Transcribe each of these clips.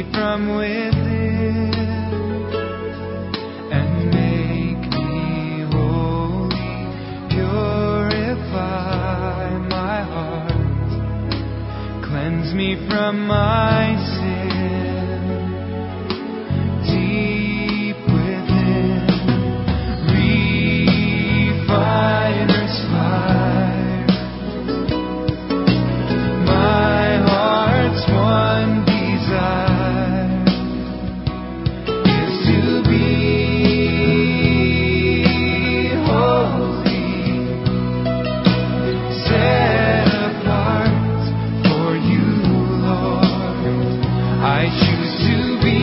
from within and make me holy. Purify my heart, cleanse me from my sin. Deep within, refiner's fire. My heart's one desire is to be holy, set apart for you, Lord. I choose to be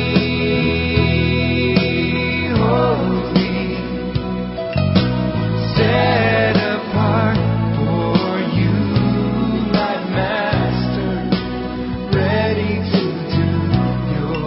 holy, set apart for you, my Master, ready to do your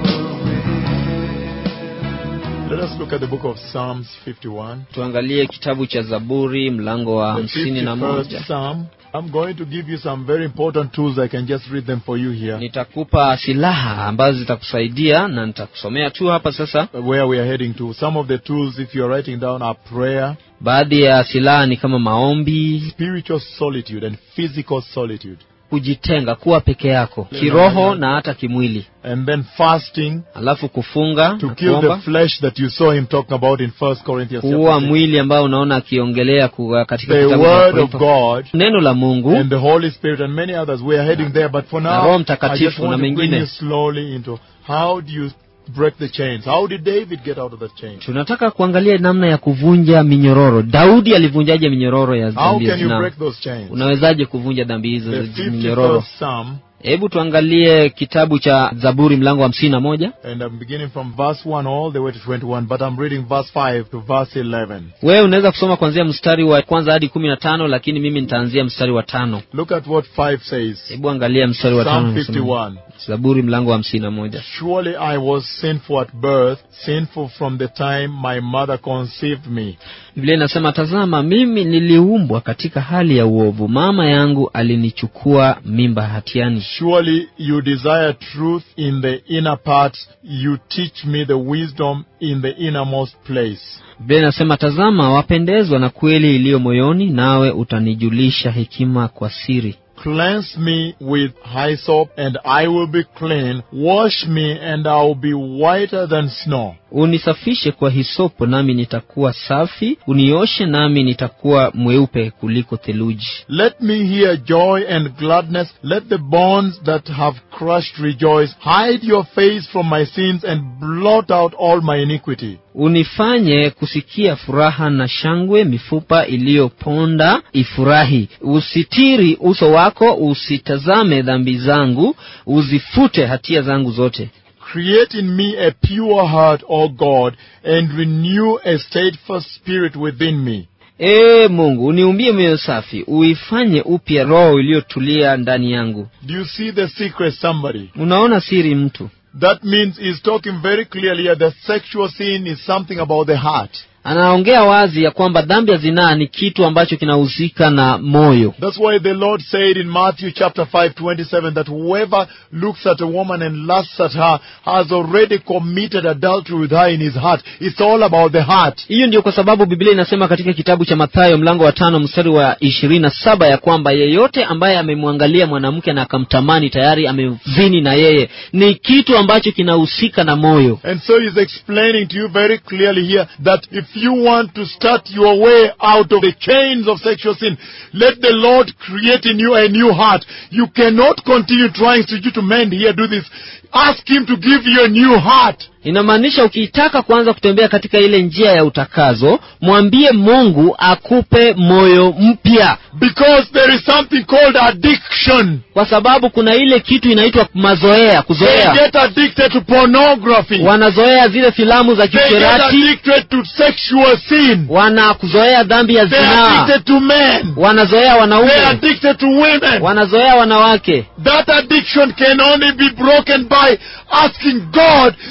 will. Let us look at the book of Psalms 51. tuangalie kitabu cha zaburi mlango wa The hamsini na 51st moja Psalm. I'm going to give you some very important tools. I can just read them for you here. nitakupa silaha ambazo zitakusaidia na nitakusomea tu hapa sasa Where we are heading to. Some of the tools, if you're writing down, are prayer, baadhi ya silaha ni kama maombi spiritual solitude, and physical solitude. kujitenga kuwa peke yako kiroho na hata kimwili And then fasting alafu kufunga to na kill the kuomba flesh that you saw him talking about in 1 Corinthians kuua chapter six. mwili ambao unaona akiongelea kuwa katika The kitabu cha word of Wakorintho. God neno la mungu and the Holy Spirit and many others. We are heading there, but for Na now, Roho I just Mtakatifu na want to bring mengine. you slowly into how do you break the chains? How did David get out of the chains? tunataka kuangalia namna ya kuvunja minyororo daudi alivunjaje minyororo ya How dhambi ya can you zinaa break those chains? unawezaje kuvunja dhambi hizo The za minyororo 51st Psalm, hebu tuangalie kitabu cha zaburi mlango wa hamsini na moja and I'm beginning from verse 1 all the way to 21, but I'm reading verse 5 to verse 11. wewe unaweza kusoma kuanzia mstari wa kwanza hadi kumi na tano lakini mimi nitaanzia mstari wa tano Look at what 5 says. hebu angalia mstari wa tano Psalm unasema. 51. zaburi mlango wa hamsini na moja Surely I was sinful at birth, sinful from the time my mother conceived me. biblia inasema tazama mimi niliumbwa katika hali ya uovu mama yangu alinichukua mimba hatiani Surely you desire truth in the inner parts. You teach me the wisdom in the innermost place. biblia inasema tazama wapendezwa na kweli iliyo moyoni nawe utanijulisha hekima kwa siri Cleanse me with hyssop, and I will be clean. Wash me, and I will be whiter than snow. unisafishe kwa hisopo nami nitakuwa safi unioshe nami nitakuwa mweupe kuliko theluji Let me hear joy and gladness. Let the bonds that have crushed rejoice. Hide your face from my sins and blot out all my iniquity. unifanye kusikia furaha na shangwe mifupa iliyoponda ifurahi usitiri uso wako usitazame dhambi zangu uzifute hatia zangu zote Create in me a pure heart, O God, and renew a steadfast spirit within me. ee mungu uniumbie moyo safi uifanye upya roho iliyotulia ndani yangu Do you see the secret, somebody? unaona siri mtu That means he's talking very clearly here that sexual sin is something about the heart. anaongea wazi ya kwamba dhambi ya zinaa ni kitu ambacho kinahusika na moyo That's why the Lord said in Matthew chapter 5, 27, that whoever looks at a woman and lusts at her has already committed adultery with her in his heart. It's all about the heart. hiyo ndio kwa sababu biblia inasema katika kitabu cha mathayo mlango wa tano mstari wa ishirini na saba ya kwamba yeyote ambaye amemwangalia mwanamke na akamtamani tayari amezini na yeye ni kitu ambacho kinahusika na moyo And so he's explaining to you very clearly here that if you want to start your way out of the chains of sexual sin, let the Lord create in you a new heart. You cannot continue trying to you to mend here, do this. Ask him to give you a new heart. inamaanisha ukitaka kuanza kutembea katika ile njia ya utakazo mwambie mungu akupe moyo mpya Because there is something called addiction. kwa sababu kuna ile kitu inaitwa mazoea They kuzoea get addicted to pornography. wanazoea zile filamu za They get kicherati addicted to sexual sin. wanakuzoea dhambi ya They're zinaa addicted to men. wanazoea They're wanaume addicted to women. wanazoea wanawake That addiction can only be broken by asking God to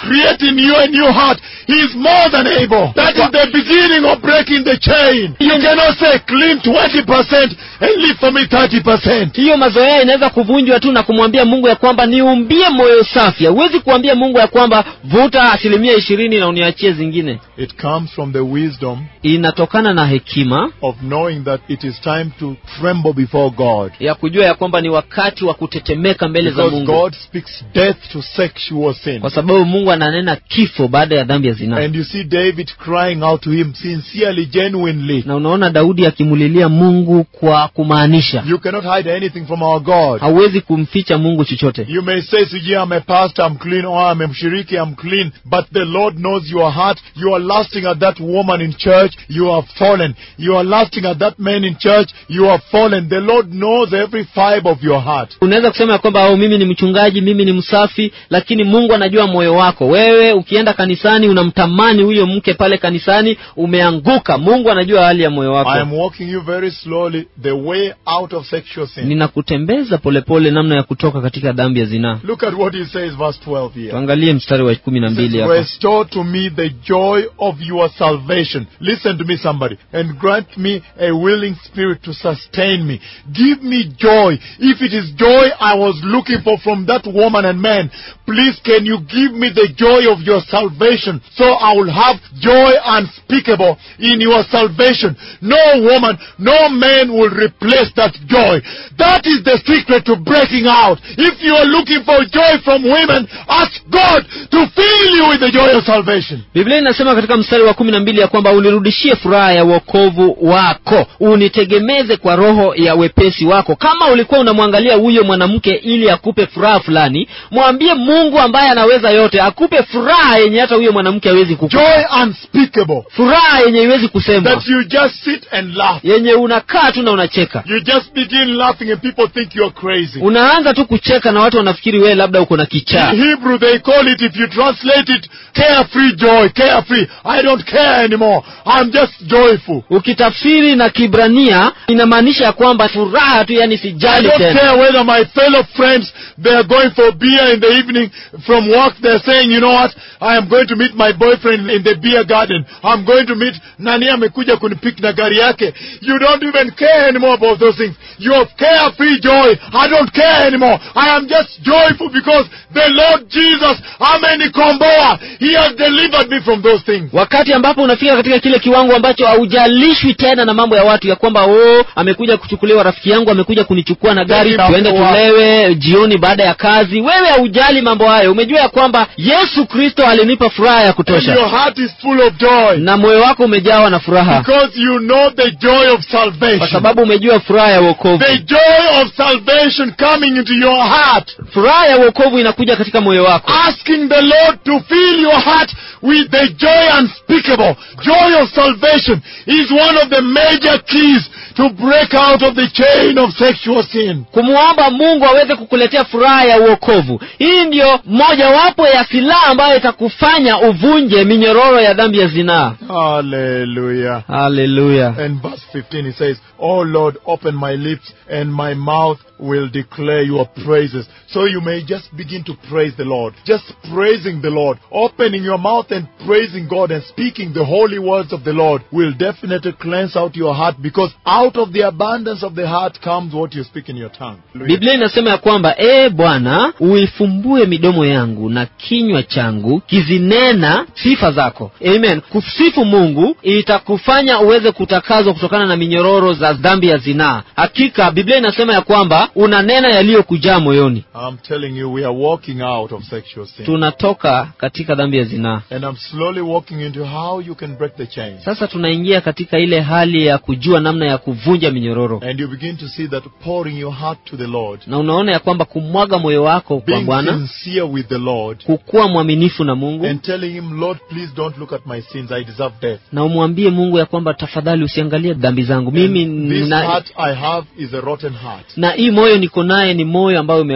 create in you a new heart, He is more than able. That is the beginning of breaking the chain. You cannot say, clean 20% and leave for me 30%. hiyo mazoea inaweza kuvunjwa tu na kumwambia mungu ya kwamba niumbie moyo safi huwezi kuambia mungu ya kwamba vuta asilimia ishirini na uniachie zingine It comes from the wisdom inatokana na hekima of knowing that it is time to tremble before God. ya kujua ya kwamba ni wakati wa kutetemeka mbele za Because mungu God speaks death to sexual sin. kwa sababu mungu ananena kifo baada ya dhambi ya zinaa And you see David crying out to him sincerely, genuinely. na unaona daudi akimulilia mungu kwa kumaanisha You cannot hide anything from our God. hauwezi kumficha mungu chochote You may say, Siji, I'm a pastor, I'm clean, or I'm a mshiriki, I'm clean. But the Lord knows your heart. You are lusting at that woman in church, you are fallen. You are lusting at that man in church, you are fallen. The Lord knows every fiber of your heart. unaweza kusema ya kwamba oh, mimi ni mchungaji mimi ni msafi lakini mungu anajua moyo wako wewe ukienda kanisani unamtamani huyo mke pale kanisani umeanguka mungu anajua hali ya moyo I wako am walking you very slowly the way out of sexual sin. ninakutembeza polepole namna ya kutoka katika dhambi ya zinaa Look at what he says, verse 12 here. tuangalie mstari wa kumi na He says, mbili hapa Restore to me the joy of your salvation. Listen to me, somebody, and grant me a willing spirit to sustain me. Give me joy. If it is joy I was looking for from that woman and man, please can you give me the joy of your salvation so I will have joy unspeakable in your salvation. No woman, no man will replace that joy. That is the secret to breaking out. If you are looking for joy from women, ask God to fill you with the joy of salvation. biblia inasema katika mstari wa kumi na mbili ya kwamba unirudishie furaha ya uokovu wako unitegemeze kwa roho ya wepesi wako kama ulikuwa unamwangalia huyo mwanamke ili akupe furaha fulani mwambie mungu ambaye anaweza yote akupe furaha yenye hata huyo mwanamke hawezi kukupa Joy unspeakable. furaha yenye iwezi kusemwa That you just sit and laugh. yenye unakaa tu na unacheka You just begin laughing and people think you're crazy. unaanza tu kucheka na watu wanafikiri wewe labda uko na kichaa In Hebrew, they call it, if you translate it, carefree joy, carefree. I don't care anymore. I'm just joyful. ukitafsiri na kibrania inamaanisha ya kwamba furaha tu yani I sijali don't tena care whether my fellow friends, they are going for beer in the evening from work. They're saying, you know what, I am going to meet my boyfriend in the beer garden. I'm going to meet nani amekuja kunipik na gari yake. You don't even care anymore about those things. You have carefree joy. I don't care anymore. I am just joyful because the Lord Jesus, amenikomboa. He has delivered me from those things. wakati ambapo unafika katika kile kiwango ambacho haujalishwi tena na mambo ya watu ya kwamba oh amekuja kuchukuliwa rafiki yangu amekuja kunichukua na gari Ndio, tuende wa- tulewe jioni baada ya kazi wewe haujali mambo hayo umejua ya kwamba yesu kristo alinipa furaha ya And kutosha your heart is full of joy. na moyo wako umejawa na furaha Because you know the joy of kwa salvation. sababu umejua furaha ya uokovu The joy of salvation coming into your heart. furaha ya uokovu inakuja katika moyo wako Asking the Lord to fill your heart with the joy unspeakable. Joy of salvation is one of the major keys to break out of the chain of sexual sin. kumwomba mungu aweze kukuletea furaha ya uokovu hii ndiyo mojawapo ya silaha ambayo itakufanya uvunje minyororo ya dhambi ya zinaa Hallelujah. haleluya And verse 15 it says, Oh Lord, open my lips and my mouth will declare your praises. So you may just begin to praise the Lord. Just praising the Lord. Opening your mouth and praising God and speaking the holy words of the Lord will definitely cleanse out your heart because out of the abundance of the heart comes what you speak in your tongue. biblia inasema ya kwamba ee bwana uifumbue midomo yangu na kinywa changu kizinena sifa zako amen kusifu mungu itakufanya uweze kutakazwa kutokana na minyororo za dhambi ya zinaa hakika biblia inasema ya kwamba unanena yaliyokujaa moyoni I'm telling you, we are walking out of sexual sin. tunatoka katika dhambi ya zinaa And I'm slowly walking into how you can break the chain. sasa tunaingia katika ile hali ya kujua namna ya kuvunja minyororo And you begin to see that pouring your heart to the Lord, na unaona ya kwamba kumwaga moyo wako kwa being bwana sincere with the Lord, kukuwa mwaminifu na mungu and telling Him, Lord, please don't look at my sins. I deserve death. na umwambie mungu ya kwamba tafadhali usiangalie dhambi zangu mimi And this na, heart I have is a rotten heart. na hii moyo niko naye ni moyo ambayo umeoza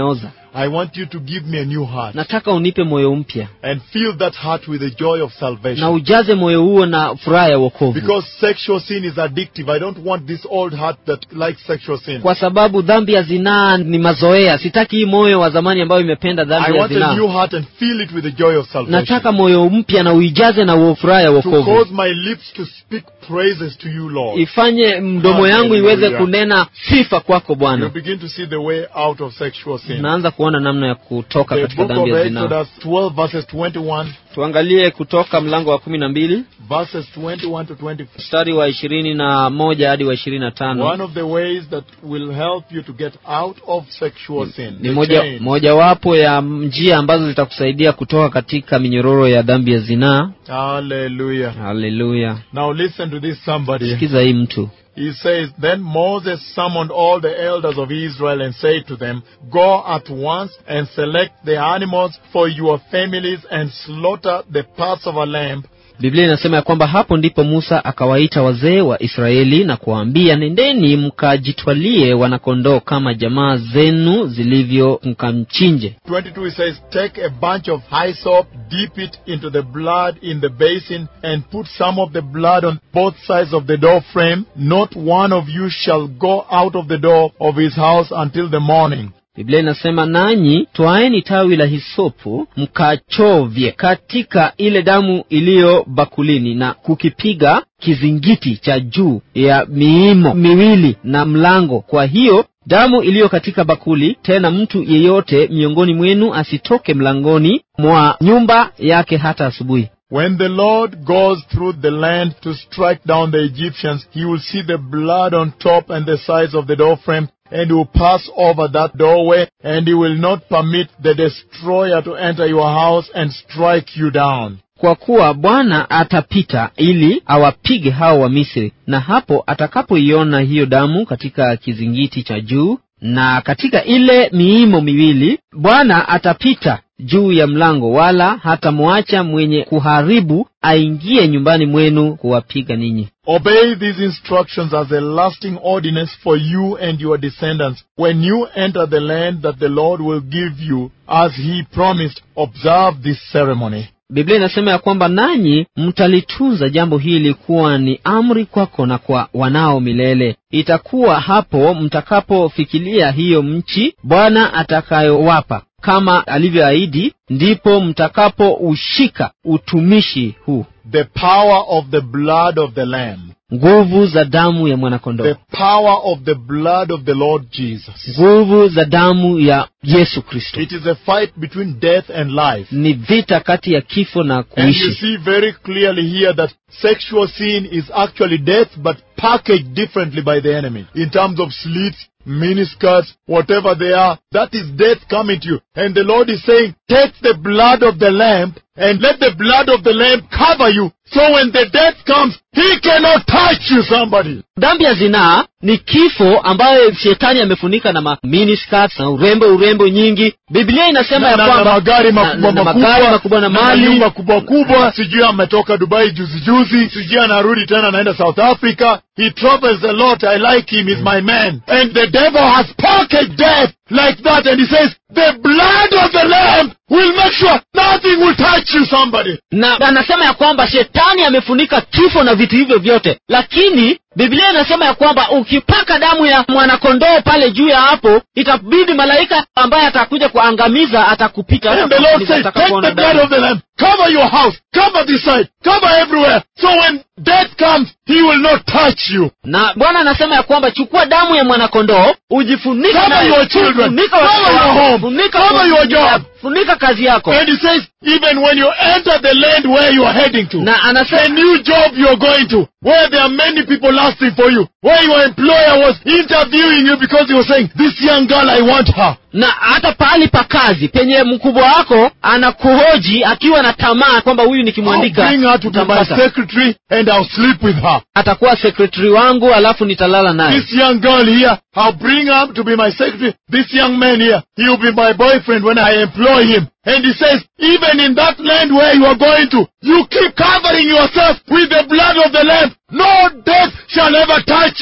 I want you to give me a new heart nataka unipe moyo mpya and fill that heart with the joy of na salvation. ujaze moyo huo na furaha ya wokovu Because sexual sin is addictive. I don't want this old heart that likes sexual sin. kwa sababu dhambi ya zinaa ni mazoea sitaki hii moyo wa zamani ambayo imependa I dhambi ya want a new zinaa heart and fill it with the joy of salvation. nataka moyo mpya na uijaze na uo- furaha ya To wokovu cause my lips to speak praises to you, Lord. ifanye mdomo yangu iweze Hallelujah. kunena sifa kwako You bwana begin to see the way out of sexual sin. naanza kuona namna ya kutoka The katika book dhambi of ya zinaa Exodus 12 verses 21, tuangalie kutoka mlango wa kumi na mbili verses 21 to 24. mstari wa ishirini na moja hadi wa ishirini na tano One of the ways that will help you to get out of sexual sin. ni the moja chains. mojawapo ya njia ambazo zitakusaidia kutoka katika minyororo ya dhambi ya zinaa Hallelujah. haleluya Now listen to this somebody. sikiza hii mtu He says, Then Moses summoned all the elders of Israel and said to them, Go at once and select the animals for your families and slaughter the Passover lamb biblia inasema ya kwamba hapo ndipo musa akawaita wazee wa israeli na kuwaambia nendeni mkajitwalie wanakondoo kama jamaa zenu zilivyo mkamchinje 22 it says, Take a bunch of hyssop, dip it into the blood in the basin, and put some of the blood on both sides of the door frame. Not one of you shall go out of the door of his house until the morning. biblia inasema nanyi twaeni tawi la hisopu mkachovye katika ile damu iliyo bakulini na kukipiga kizingiti cha juu ya miimo miwili na mlango kwa hiyo damu iliyo katika bakuli tena mtu yeyote miongoni mwenu asitoke mlangoni mwa nyumba yake hata asubuhi When the Lord goes through the land to strike down the Egyptians, he will see the blood on top and the sides of the door frame, and he will pass over that doorway, and he will not permit the destroyer to enter your house and strike you down. kwa kuwa bwana atapita ili awapige hao wa misri na hapo atakapoiona hiyo damu katika kizingiti cha juu na katika ile miimo miwili bwana atapita juu ya mlango wala hatamwacha mwenye kuharibu aingie nyumbani mwenu kuwapiga ninyi Obey these instructions as a lasting ordinance for you and your descendants. When you enter the land that the Lord will give you, as he promised, observe this ceremony. biblia inasema ya kwamba nanyi mtalitunza jambo hili kuwa ni amri kwako na kwa wanao milele itakuwa hapo mtakapofikilia hiyo nchi bwana atakayowapa kama alivyoahidi ndipo mtakapoushika utumishi huu The power of the blood of the Lamb. nguvu za damu ya mwanakondoo The power of the blood of the Lord Jesus. nguvu za damu ya yesu kristo It is a fight between death and life. ni vita kati ya kifo na And you kuishi see very clearly here that sexual sin is actually death, but packaged differently by the enemy. In terms of slits, miniskirts, whatever they are, that is death coming to you. And the Lord is saying, take the blood of the lamb and let the blood of the lamb cover you. So when the death comes, he cannot touch you, somebody. dhambi ya zinaa ni kifo ambayo shetani amefunika na ma miniskirts na urembo urembo nyingi biblia inasema na, ya na, na kwamba magari na- makubwa na- na makubwa magari makubwa na mali nyumba kubwa kubwa sijui ametoka dubai juzi juzi sijui anarudi tena anaenda south africa he travels a lot i like him he's my man and the devil has packaged death like that and he says the blood of the lamb will make sure nothing will touch you somebody na anasema ya kwamba shetani amefunika kifo na vitu hivyo vyote lakini biblia inasema ya kwamba ukipaka damu ya mwanakondoo pale juu ya hapo itabidi malaika ambaye atakuja kuangamiza atakupita and the lord says take the blood of the lamb cover your house cover this side cover everywhere so when death comes he will not touch you na bwana anasema ya kwamba chukua damu ya mwanakondoo ujifunike Cover nayo. your children. Funika Cover watoto your wako. home. Funika Cover ofisi your job. yako. funika kazi yako and he says even when you enter the land where you are heading to na a anasema new job you're going to, where there are many people asking for you, where your employer was interviewing you because he was saying, this young girl, I want her. na hata pahali pa kazi penye mkubwa wako anakuhoji akiwa na tamaa kwamba huyu I'll nikimwandika bring her to be my utampata. secretary and I'll sleep with her. atakuwa sekretari wangu alafu nitalala naye This young girl here, I'll bring her to be my secretary. This young man here, he'll be my boyfriend when I employ him. And he says, even in that land where you are going to, you keep covering yourself with the blood of the Lamb. No death shall ever touch you.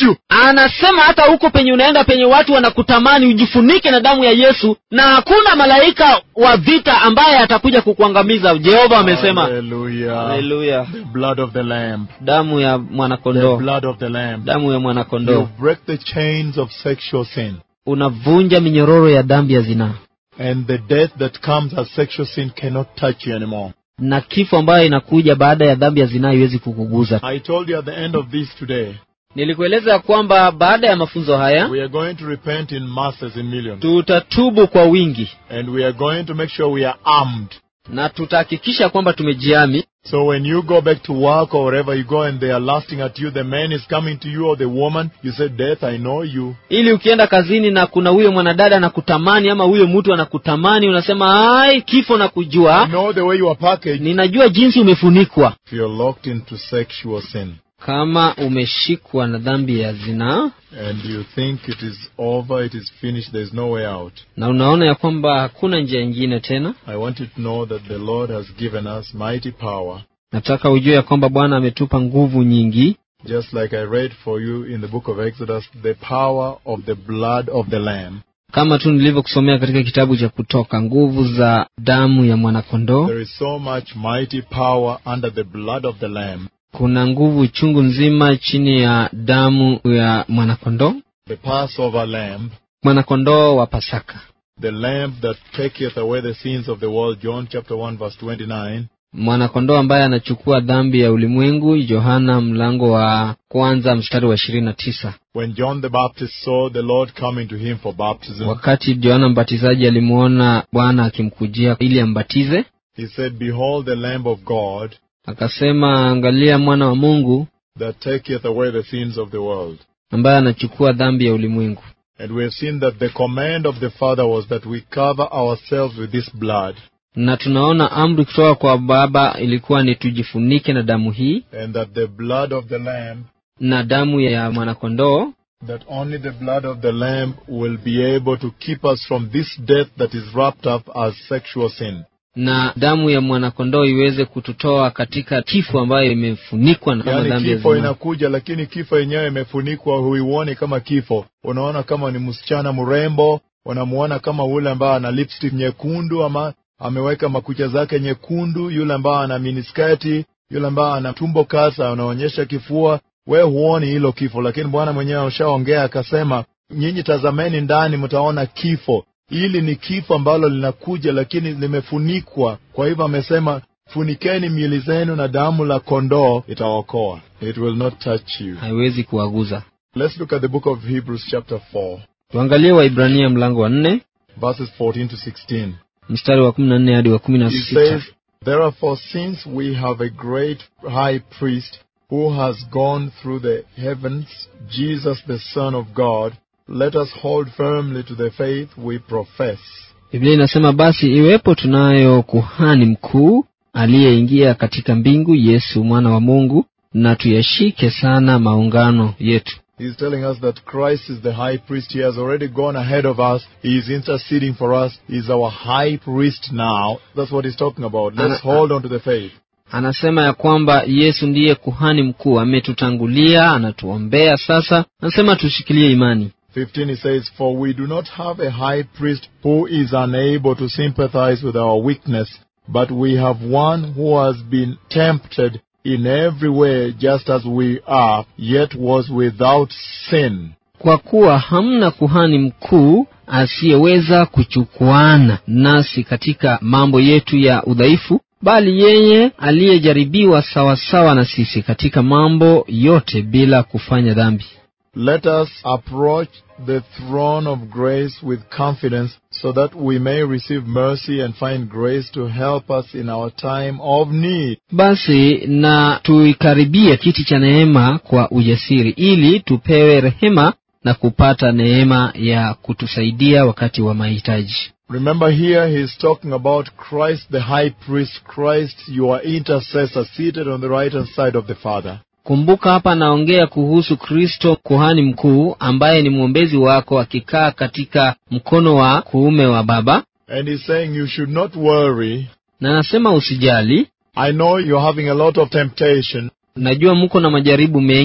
you. anasema hata huko penye unaenda penye watu wanakutamani ujifunike na damu ya yesu na hakuna malaika wa vita ambaye atakuja kukuangamiza jehova amesema Hallelujah. haleluya The blood of the Lamb. damu ya The mwanakondoo blood of the Lamb. damu ya You mwanakondoo break the chains of sexual sin. unavunja minyororo ya dhambi ya zinaa And the death that comes as sexual sin cannot touch you anymore. na kifo ambayo inakuja baada ya dhambi ya zinaa iwezi kukuguza I told you at the end of this today, nilikueleza ya kwamba baada ya mafunzo haya we are going to repent in masses, in millions. tutatubu kwa wingi And we are going to make sure we are armed. na tutahakikisha kwamba tumejiami So when you go back to work or wherever you go and they are lasting at you, the man is coming to you or the woman, you say, Death, I know you. ili ukienda kazini na kuna huyo mwanadada anakutamani ama huyo mtu anakutamani unasema ai kifo na I kujua know the way you are packaged. ninajua jinsi umefunikwa If you're locked into sexual sin kama umeshikwa na dhambi ya zinaa and you think it is over, it is finished, there's no way out. na unaona ya kwamba hakuna njia ingine tena I want you to know that the Lord has given us mighty power, nataka ujue ya kwamba bwana ametupa nguvu nyingi just like I read for you in the book of Exodus, the power of the blood of the Lamb. kama tu nilivyokusomea katika kitabu cha kutoka nguvu za damu ya mwanakondoo There is so much mighty power under the blood of the Lamb. kuna nguvu chungu nzima chini ya damu ya mwanakondoo The Passover lamb, mwanakondoo wa pasaka the lamb that taketh away the sins of the world, John chapter 1 verse 29. mwanakondoo ambaye anachukua dhambi ya ulimwengu yohana mlango wa kwanza mstari wa ishirini na tisa When John the Baptist saw the Lord coming to him for baptism, wakati yohana mbatizaji alimwona bwana akimkujia ili ambatize he said, Behold the Lamb of God akasema angalia mwana wa mungu that taketh away the sins of the world. ambaye anachukua dhambi ya ulimwengu And we have seen that the command of the Father was that we cover ourselves with this blood, na tunaona amri kutoka kwa baba ilikuwa ni tujifunike na damu hii and that the blood of the Lamb, na damu ya mwanakondoo that only the blood of the Lamb will be able to keep us from this death that is wrapped up as sexual sin. na damu ya mwanakondoo iweze kututoa katika kifo ambayo imefunikwa na kama Yaani dhambi ya kifo zinaa. inakuja, lakini kifo yenyewe imefunikwa, huioni kama kifo. Unaona kama ni msichana mrembo, unamuona kama ule ambaye ana lipstick nyekundu, ama ameweka makucha zake nyekundu, yule ambaye ana minisketi, yule ambaye ana tumbo kasa, anaonyesha kifua. We huoni hilo kifo, lakini Bwana mwenyewe ameshaongea akasema, nyinyi tazameni ndani, mtaona kifo. Hili ni kifo ambalo linakuja, lakini limefunikwa. Kwa hivyo amesema funikeni miili zenu na damu la kondoo itaokoa. It will not touch you. haiwezi kuwaguza Let's look at the book of Hebrews chapter 4, tuangalie waibrania mlango wa nne verses 14 to 16. mstari wa kumi na nne hadi wa kumi na It sita says, Therefore, since we have a great high priest who has gone through the heavens, Jesus the Son of God, let us hold firmly to the faith we profess. biblia inasema basi iwepo tunayo kuhani mkuu aliyeingia katika mbingu yesu mwana wa mungu na tuyashike sana maungano yetu He's telling us that Christ is the high priest. He has already gone ahead of us. He is interceding for us. He's our high priest now. That's what he's talking about. Let's Ana- hold on to the faith. anasema ya kwamba yesu ndiye kuhani mkuu ametutangulia anatuombea sasa anasema tushikilie imani 15 he says, For we do not have a high priest who is unable to sympathize with our weakness, but we have one who has been tempted in every way just as we are, yet was without sin. kwa kuwa hamna kuhani mkuu asiyeweza kuchukuana nasi katika mambo yetu ya udhaifu bali yeye aliyejaribiwa sawasawa na sisi katika mambo yote bila kufanya dhambi Let us approach the throne of grace with confidence so that we may receive mercy and find grace to help us in our time of need. basi na tuikaribie kiti cha neema kwa ujasiri ili tupewe rehema na kupata neema ya kutusaidia wakati wa mahitaji Remember here he is talking about Christ the high priest, Christ your intercessor seated on the right hand side of the Father. kumbuka hapa anaongea kuhusu kristo kuhani mkuu ambaye ni mwombezi wako akikaa katika mkono wa kuume wa baba And he's saying you should not worry. na anasema usijali I know you're having a lot of temptation. najua mko na majaribu mengi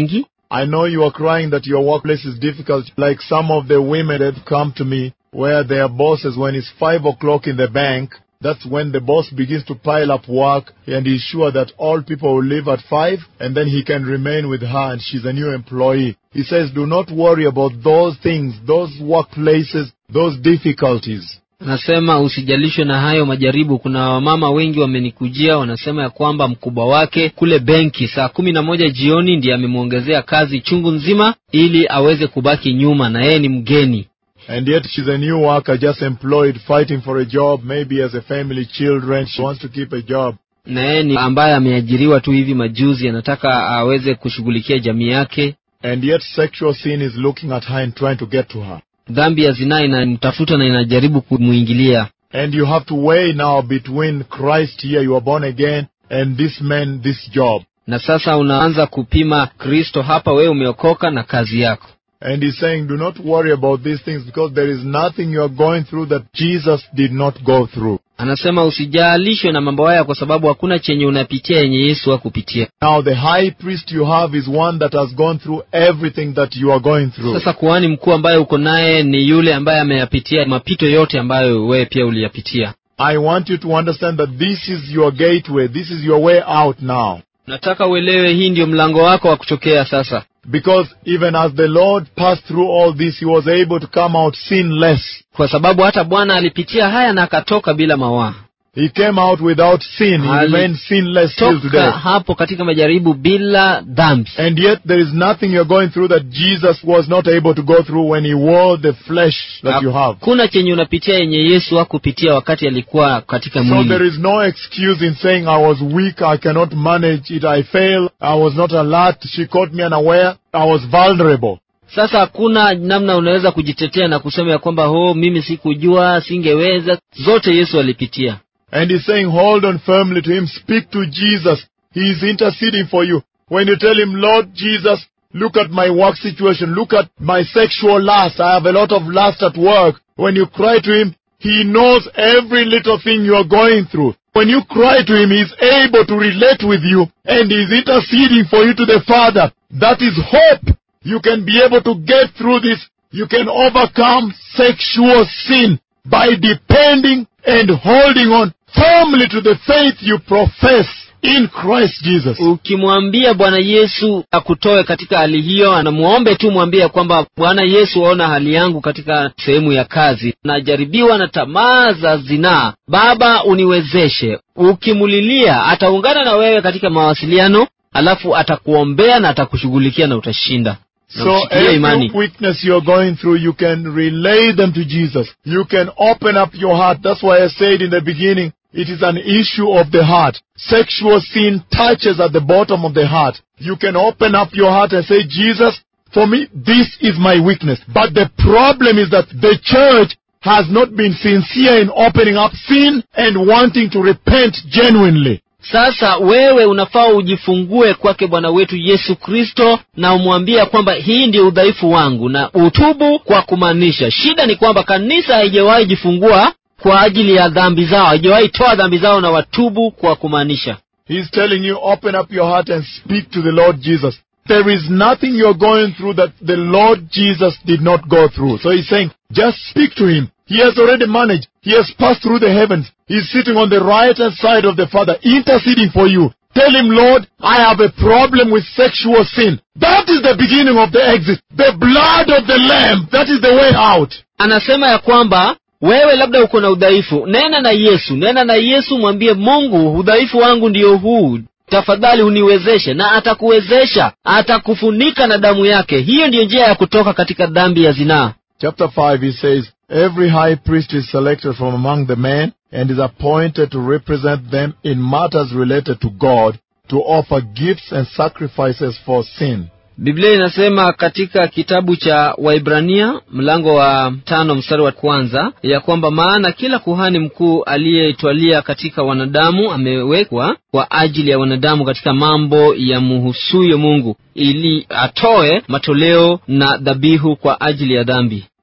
I know you are crying that your workplace is difficult, like some of the women that have come to me, where their bosses, when it's five o'clock in the bank, that's when the boss begins to pile up work and he's sure that all people will leave at five and then he can remain with her and she's a new employee. He says, do not worry about those things, those workplaces, those difficulties. nasema usijalishwe na hayo majaribu kuna wamama wengi wamenikujia wanasema ya kwamba mkubwa wake kule benki saa kumi na moja jioni ndiye amemwongezea kazi chungu nzima ili aweze kubaki nyuma na yeye ni mgeni And yet she's a new worker, just employed, fighting for a job, maybe as a family, children. She wants to keep a job. na yeye ni ambaye ameajiriwa tu hivi majuzi anataka aweze kushughulikia jamii yake And yet sexual sin is looking at her and trying to get to her. dhambi ya zinaa inamtafuta na inajaribu kumwingilia And you have to weigh now between Christ here, you are born again, and this man, this job. na sasa unaanza kupima kristo hapa wewe umeokoka na kazi yako And he's saying, do not worry about these things because there is nothing you are going through that Jesus did not go through. anasema usijalishwe na mambo haya kwa sababu hakuna chenye unapitia yenye yesu hakupitia Now the high priest you have is one that has gone through everything that you are going through. sasa kuhani mkuu ambaye uko naye ni yule ambaye ameyapitia mapito yote ambayo wewe pia uliyapitia I want you to understand that this is your gateway. This is your way out now. nataka uelewe hii ndio mlango wako wa kutokea sasa Because even as the Lord passed through all this, he was able to come out sinless. kwa sababu hata bwana alipitia haya na akatoka bila mawaa He came out without sin. He Ali- remained sinless till toka today. hapo katika majaribu bila dhambi And yet there is nothing you're going through that Jesus was not able to go through when he wore the flesh that you have. hakuna chenye unapitia yenye yesu hakupitia wakati alikuwa katika So there mwili is no excuse in saying I was weak, I cannot manage it, I failed, I was not alert, she caught me unaware, I was vulnerable. sasa hakuna namna unaweza kujitetea na kusema ya kwamba ho mimi sikujua singeweza zote yesu alipitia And he's saying, hold on firmly to him, speak to Jesus. He is interceding for you. When you tell him, Lord Jesus, look at my work situation, look at my sexual lust, I have a lot of lust at work. When you cry to him, he knows every little thing you are going through. When you cry to him, he's able to relate with you and he's interceding for you to the Father. That is hope. You can be able to get through this. You can overcome sexual sin by depending and holding on firmly to the faith you profess in Christ Jesus. ukimwambia bwana yesu akutoe katika hali hiyo anamwombe tu mwambie kwamba bwana yesu waona hali yangu katika sehemu ya kazi najaribiwa na tamaa za zinaa baba uniwezeshe ukimulilia ataungana na wewe katika mawasiliano alafu atakuombea na atakushughulikia na utashinda na So ushikilie every imani weakness you're going through, you can relay them to Jesus. You can open up your heart. That's why I said in the beginning, it is an issue of the heart. Sexual sin touches at the bottom of the heart. You can open up your heart and say, Jesus, for me, this is my weakness. But the problem is that the church has not been sincere in opening up sin and wanting to repent genuinely. sasa wewe unafaa ujifungue kwake bwana wetu yesu kristo na umwambie kwamba hii ndio udhaifu wangu na utubu kwa kumaanisha shida ni kwamba kanisa haijawahi jifungua kwa ajili ya dhambi zao haijawahi toa dhambi zao na watubu kwa kumaanisha He's telling you, open up your heart and speak to the Lord Jesus. There is nothing you're going through that the Lord Jesus did not go through. So he's saying, just speak to him. He has already managed. He has passed through the heavens. He's sitting on the right hand side of the Father, interceding for you. Tell him, Lord, I have a problem with sexual sin. That is the beginning of the exit. The blood of the Lamb. That is the way out. anasema ya kwamba wewe labda uko na udhaifu nena na yesu nena na yesu mwambie mungu udhaifu wangu ndiyo huu tafadhali uniwezeshe na atakuwezesha atakufunika na damu yake hiyo ndiyo njia ya kutoka katika dhambi ya zinaa Chapter 5, he says, Every high priest is selected from among the men and is appointed to represent them in matters related to God, to offer gifts and sacrifices for sin. biblia inasema katika kitabu cha waibrania mlango wa tano mstari wa kwanza ya kwamba maana kila kuhani mkuu aliyeitwalia katika wanadamu amewekwa kwa ajili ya wanadamu katika mambo ya muhusuyo mungu ili atoe matoleo na dhabihu kwa ajili ya dhambi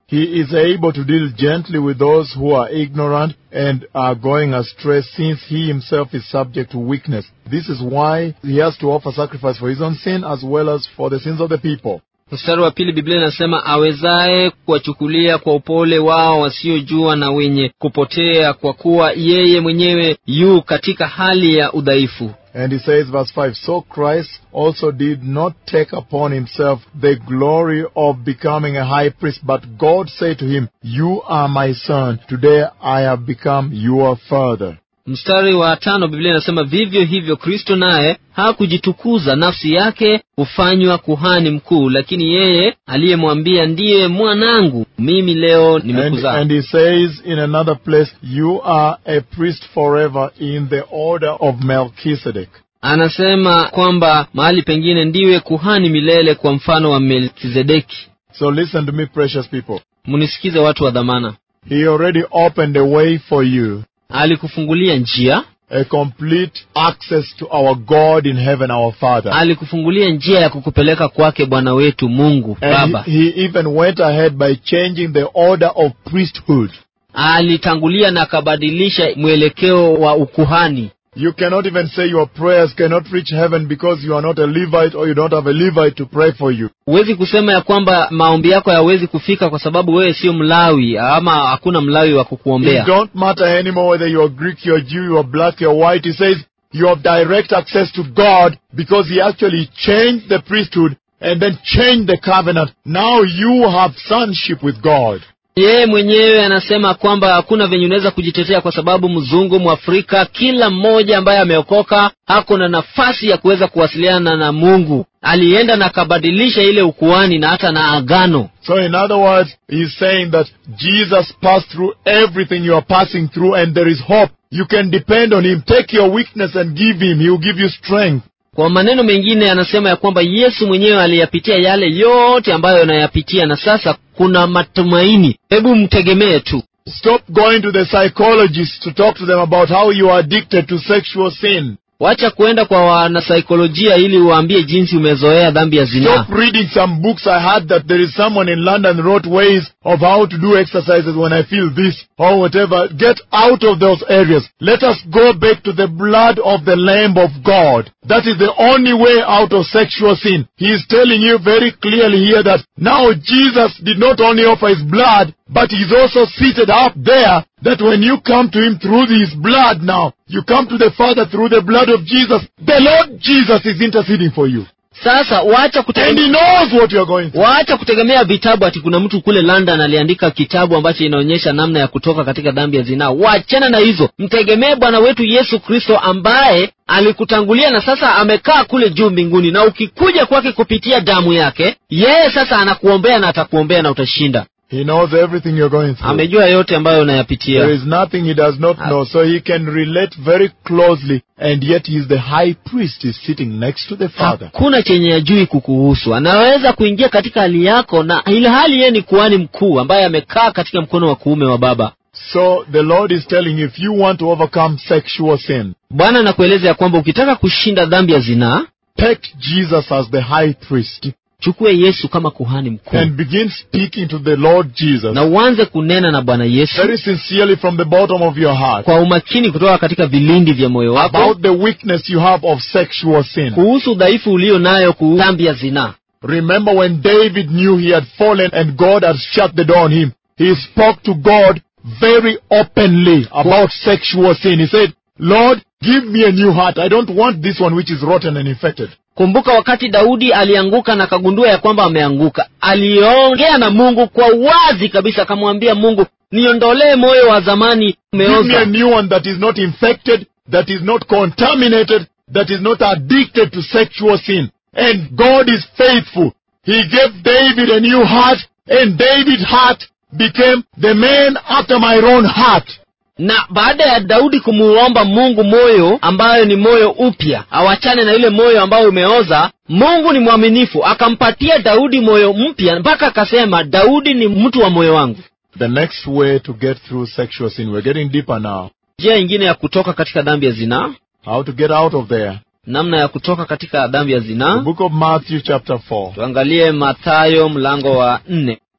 He is able to deal gently with those who are ignorant and are going astray since he himself is subject to weakness. This is why he has to offer sacrifice for his own sin as well as for the sins of the people. mstari wa pili biblia inasema awezaye kuwachukulia kwa upole wao wasiojua na wenye kupotea kwa kuwa yeye mwenyewe yu katika hali ya udhaifu And he says, verse 5, So Christ also did not take upon himself the glory of becoming a high priest, but God said to him, You are my son. Today I have become your father. mstari wa tano biblia inasema vivyo hivyo kristo naye hakujitukuza nafsi yake hufanywa kuhani mkuu lakini yeye aliyemwambia ndiye mwanangu mimi leo And, nimekuzaa and he says in another place, You are a priest forever in the order of Melchizedek. anasema kwamba mahali pengine ndiwe kuhani milele kwa mfano wa melkizedeki So listen to me, precious people. mnisikize watu wa dhamana He already opened a way for you, alikufungulia njia a complete access to our God in heaven, our Father. alikufungulia njia ya kukupeleka kwake bwana wetu mungu And baba he, he even went ahead by changing the order of priesthood. alitangulia na akabadilisha mwelekeo wa ukuhani You cannot even say your prayers cannot reach heaven because you are not a Levite or you don't have a Levite to pray for you. huwezi kusema ya kwamba maombi yako hayawezi kufika kwa sababu wewe sio mlawi ama hakuna mlawi wa It kukuombea don't matter anymore whether you are Greek, you are Jew, you are black, you are white. He says you have direct access to God because he actually changed the priesthood and then changed the covenant. Now you have sonship with God. yeye mwenyewe anasema kwamba hakuna venye unaweza kujitetea kwa sababu mzungu mwafrika kila mmoja ambaye ameokoka hako na nafasi ya kuweza kuwasiliana na mungu alienda na akabadilisha ile ukuani na hata na agano So in other words, he's saying that Jesus passed through everything you are passing through and there is hope. You can depend on him. Take your weakness and give him. He will give you strength. kwa maneno mengine anasema ya kwamba yesu mwenyewe aliyapitia yale yote ambayo anayapitia na sasa kuna matumaini hebu mtegemee tu Stop going to the psychologists to talk to them about how you are addicted to sexual sin. wacha kuenda kwa wanasaikolojia ili uwaambie jinsi umezoea dhambi ya zinaa Stop reading some books. I heard that there is someone in London wrote ways of how to do exercises when I feel this or whatever. Get out of those areas. Let us go back to the blood of the Lamb of God. That is the only way out of sexual sin. He is telling you very clearly here that now Jesus did not only offer his blood, but he's also seated up there that when you come to him through his blood now, you come to the Father through the blood of Jesus. The Lord Jesus is interceding for you. sasa wacha And kutegemea he knows what you are going through. waacha kutegemea vitabu ati kuna mtu kule london aliandika kitabu ambacho inaonyesha namna ya kutoka katika dhambi ya zinaa wachana na hizo mtegemee bwana wetu yesu kristo ambaye alikutangulia na sasa amekaa kule juu mbinguni na ukikuja kwake kupitia damu yake yeye sasa anakuombea na atakuombea na utashinda He knows everything you're going through. amejua yote ambayo There unayapitia is nothing he does not know, so he can relate very closely, and yet he is the high priest. He's sitting next to the Father. hakuna chenye ajui kukuhusu anaweza kuingia katika hali yako na ile hali yeye ni kuhani mkuu ambaye amekaa katika mkono wa kuume wa baba So the Lord is telling you, if you want to overcome sexual sin, bwana anakueleza ya kwamba ukitaka kushinda dhambi ya zinaa take Jesus as the high priest chukue yesu kama kuhani mkuu and begin speaking to the Lord Jesus na uanze kunena na bwana yesu very sincerely from the bottom of your heart kwa umakini kutoka katika vilindi vya moyo wako about the weakness you have of sexual sin. kuhusu udhaifu ulio nayo kuhusu dhambi ya zinaa Remember when David knew he had fallen and God had shut the door on him, he spoke to God very openly about sexual sin. He said, Lord, give me a new heart. I don't want this one which is rotten and infected. kumbuka wakati daudi alianguka na akagundua ya kwamba ameanguka aliongea na mungu kwa wazi kabisa akamwambia mungu niondolee moyo wa zamani Give me a umeoza new one that is not infected, that is not contaminated, that is not addicted to sexual sin. And God is faithful. He gave David a new heart, and David's heart became the man after my own heart. na baada ya daudi kumuomba mungu moyo ambayo ni moyo upya awachane na ile moyo ambayo umeoza mungu ni mwaminifu akampatia daudi moyo mpya mpaka akasema daudi ni mtu wa moyo wangu The next way to get through sexual sin, we're getting deeper now. njia ingine ya kutoka katika dhambi ya zinaa How to get out of there. namna ya kutoka katika dhambi ya The zinaa book of Matthew chapter 4. tuangalie mathayo mlango wa nne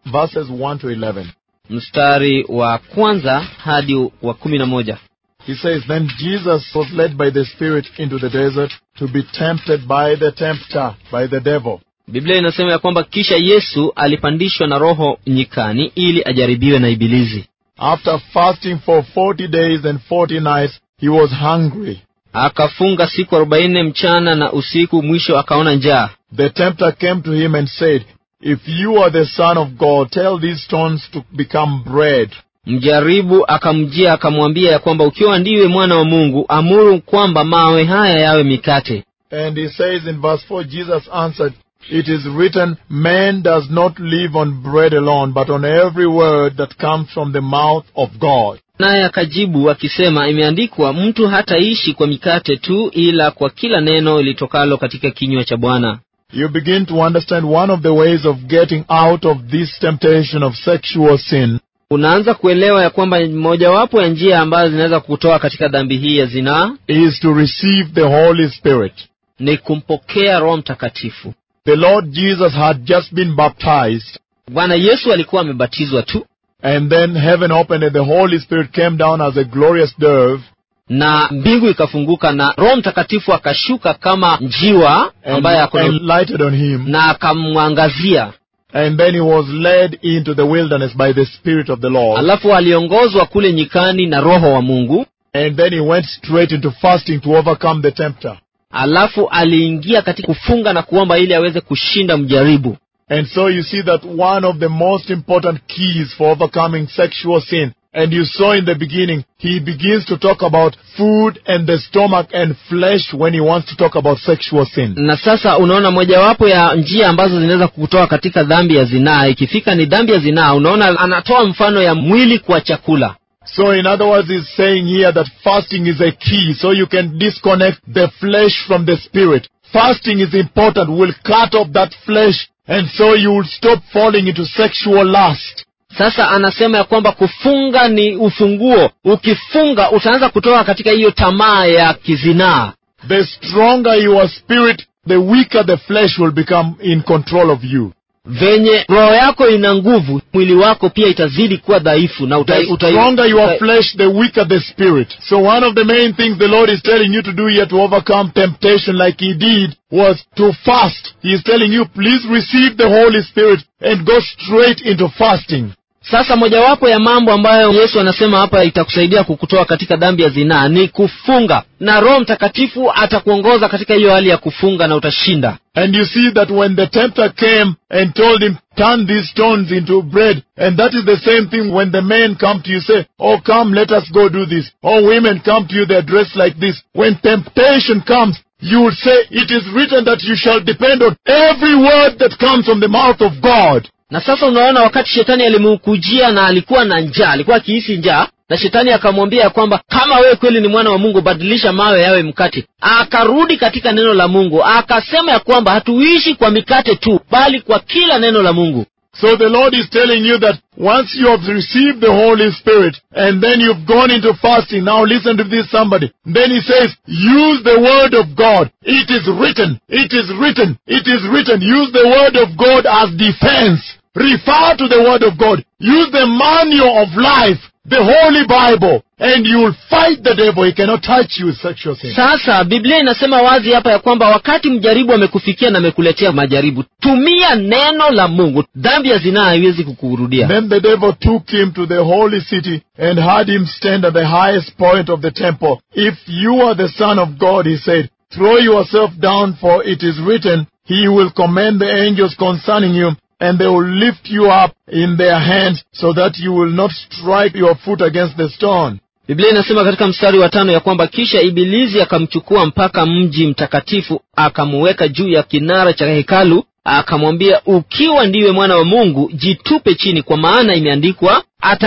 verses 1 to 11. mstari wa kwanza hadi wa kumi na moja He says, Then Jesus was led by the Spirit into the desert to be tempted by the tempter, by the devil. biblia inasema ya kwamba kisha yesu alipandishwa na roho nyikani ili ajaribiwe na ibilizi After fasting for 40 days and 40 nights, he was hungry. akafunga siku arobaini mchana na usiku mwisho akaona njaa The tempter came to him and said, If you are the Son of God, tell these stones to become bread. mjaribu akamjia akamwambia ya kwamba ukiwa ndiwe mwana wa mungu amuru kwamba mawe haya yawe mikate And he says in verse 4, Jesus answered, It is written, Man does not live on bread alone, but on every word that comes from the mouth of God. naye akajibu akisema imeandikwa mtu hataishi kwa mikate tu ila kwa kila neno litokalo katika kinywa cha bwana You begin to understand one of the ways of getting out of this temptation of sexual sin unaanza kuelewa ya kwamba mojawapo ya njia ambazo zinaweza kutoa katika dhambi hii ya zinaa is to receive the Holy Spirit. ni kumpokea roho mtakatifu The Lord Jesus had just been baptized, bwana yesu alikuwa amebatizwa tu and then heaven opened and the Holy Spirit came down as a glorious dove na mbingu ikafunguka na roho mtakatifu akashuka kama njiwa and, ambaye ako and lighted on him. na akamwangazia And then he was led into the wilderness by the Spirit of the Lord. alafu aliongozwa kule nyikani na roho wa mungu And then he went straight into fasting to overcome the tempter. alafu aliingia katika kufunga na kuomba ili aweze kushinda mjaribu And so you see that one of the most important keys for overcoming sexual sin, and you saw in the beginning, he begins to talk about food and the stomach and flesh when he wants to talk about sexual sin. na sasa unaona mojawapo ya njia ambazo zinaweza kukutoa katika dhambi ya zinaa ikifika ni dhambi ya zinaa unaona anatoa mfano ya mwili kwa chakula So in other words, he's saying here that fasting is a key, so you can disconnect the flesh from the spirit. Fasting is important, will cut off that flesh, and so you will stop falling into sexual lust. sasa anasema ya kwamba kufunga ni ufunguo ukifunga utaanza kutoka katika hiyo tamaa ya kizinaa The stronger your spirit, the weaker the flesh will become in control of you. venye roho yako ina nguvu mwili wako pia itazidi kuwa dhaifu na uta, The uta, stronger your uta, flesh, the weaker the spirit. So one of the main things the Lord is telling you to do here to overcome temptation like He did was to fast. He is telling you, please receive the Holy Spirit and go straight into fasting. sasa mojawapo ya mambo ambayo yesu anasema hapa itakusaidia kukutoa katika dhambi ya zinaa ni kufunga na roho mtakatifu atakuongoza katika hiyo hali ya kufunga na utashinda And you see that when the tempter came and told him, turn these stones into bread, and that is the same thing when the men come to you say, oh come, let us go do this. Oh women come to you, they're dressed like this. When temptation comes, you will say, it is written that you shall depend on every word that comes from the mouth of God. na sasa unaona wakati shetani alimkujia na alikuwa na njaa alikuwa akihisi njaa na shetani akamwambia ya kwamba kama wewe kweli ni mwana wa mungu badilisha mawe yawe mkate akarudi katika neno la mungu akasema ya kwamba hatuishi kwa mikate tu bali kwa kila neno la mungu So the Lord is telling you that once you have received the Holy Spirit and then you've gone into fasting, now listen to this somebody. Then he says, use the word of God. It is written. It is written. It is written. Use the word of God as defense. Refer to the word of God. Use the manual of life, the Holy Bible, and you will fight the devil. He cannot touch you with sexual sin. sasa biblia inasema wazi hapa ya kwamba wakati mjaribu amekufikia na amekuletea majaribu tumia neno la mungu dhambi ya zinaa haiwezi kukurudia Then the devil took him to the holy city and had him stand at the highest point of the temple. If you are the Son of God, he said, throw yourself down, for it is written, He will command the angels concerning you, and they will lift you up in their hands, so that you will not strike your foot against the stone. biblia inasema katika mstari wa tano ya kwamba kisha ibilizi akamchukua mpaka mji mtakatifu akamuweka juu ya kinara cha hekalu akamwambia ukiwa ndiwe mwana wa mungu jitupe chini kwa maana imeandikwa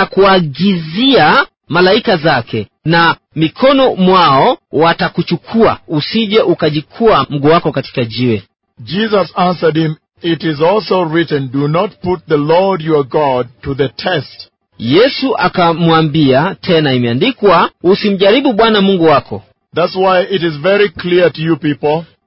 atakuagizia malaika zake na mikono mwao watakuchukua usije ukajikua mguu wako katika jiwe Jesus answered him, It is also written, Do not put the Lord your God to the test. yesu akamwambia tena imeandikwa usimjaribu bwana mungu wako That's why it is very clear to you people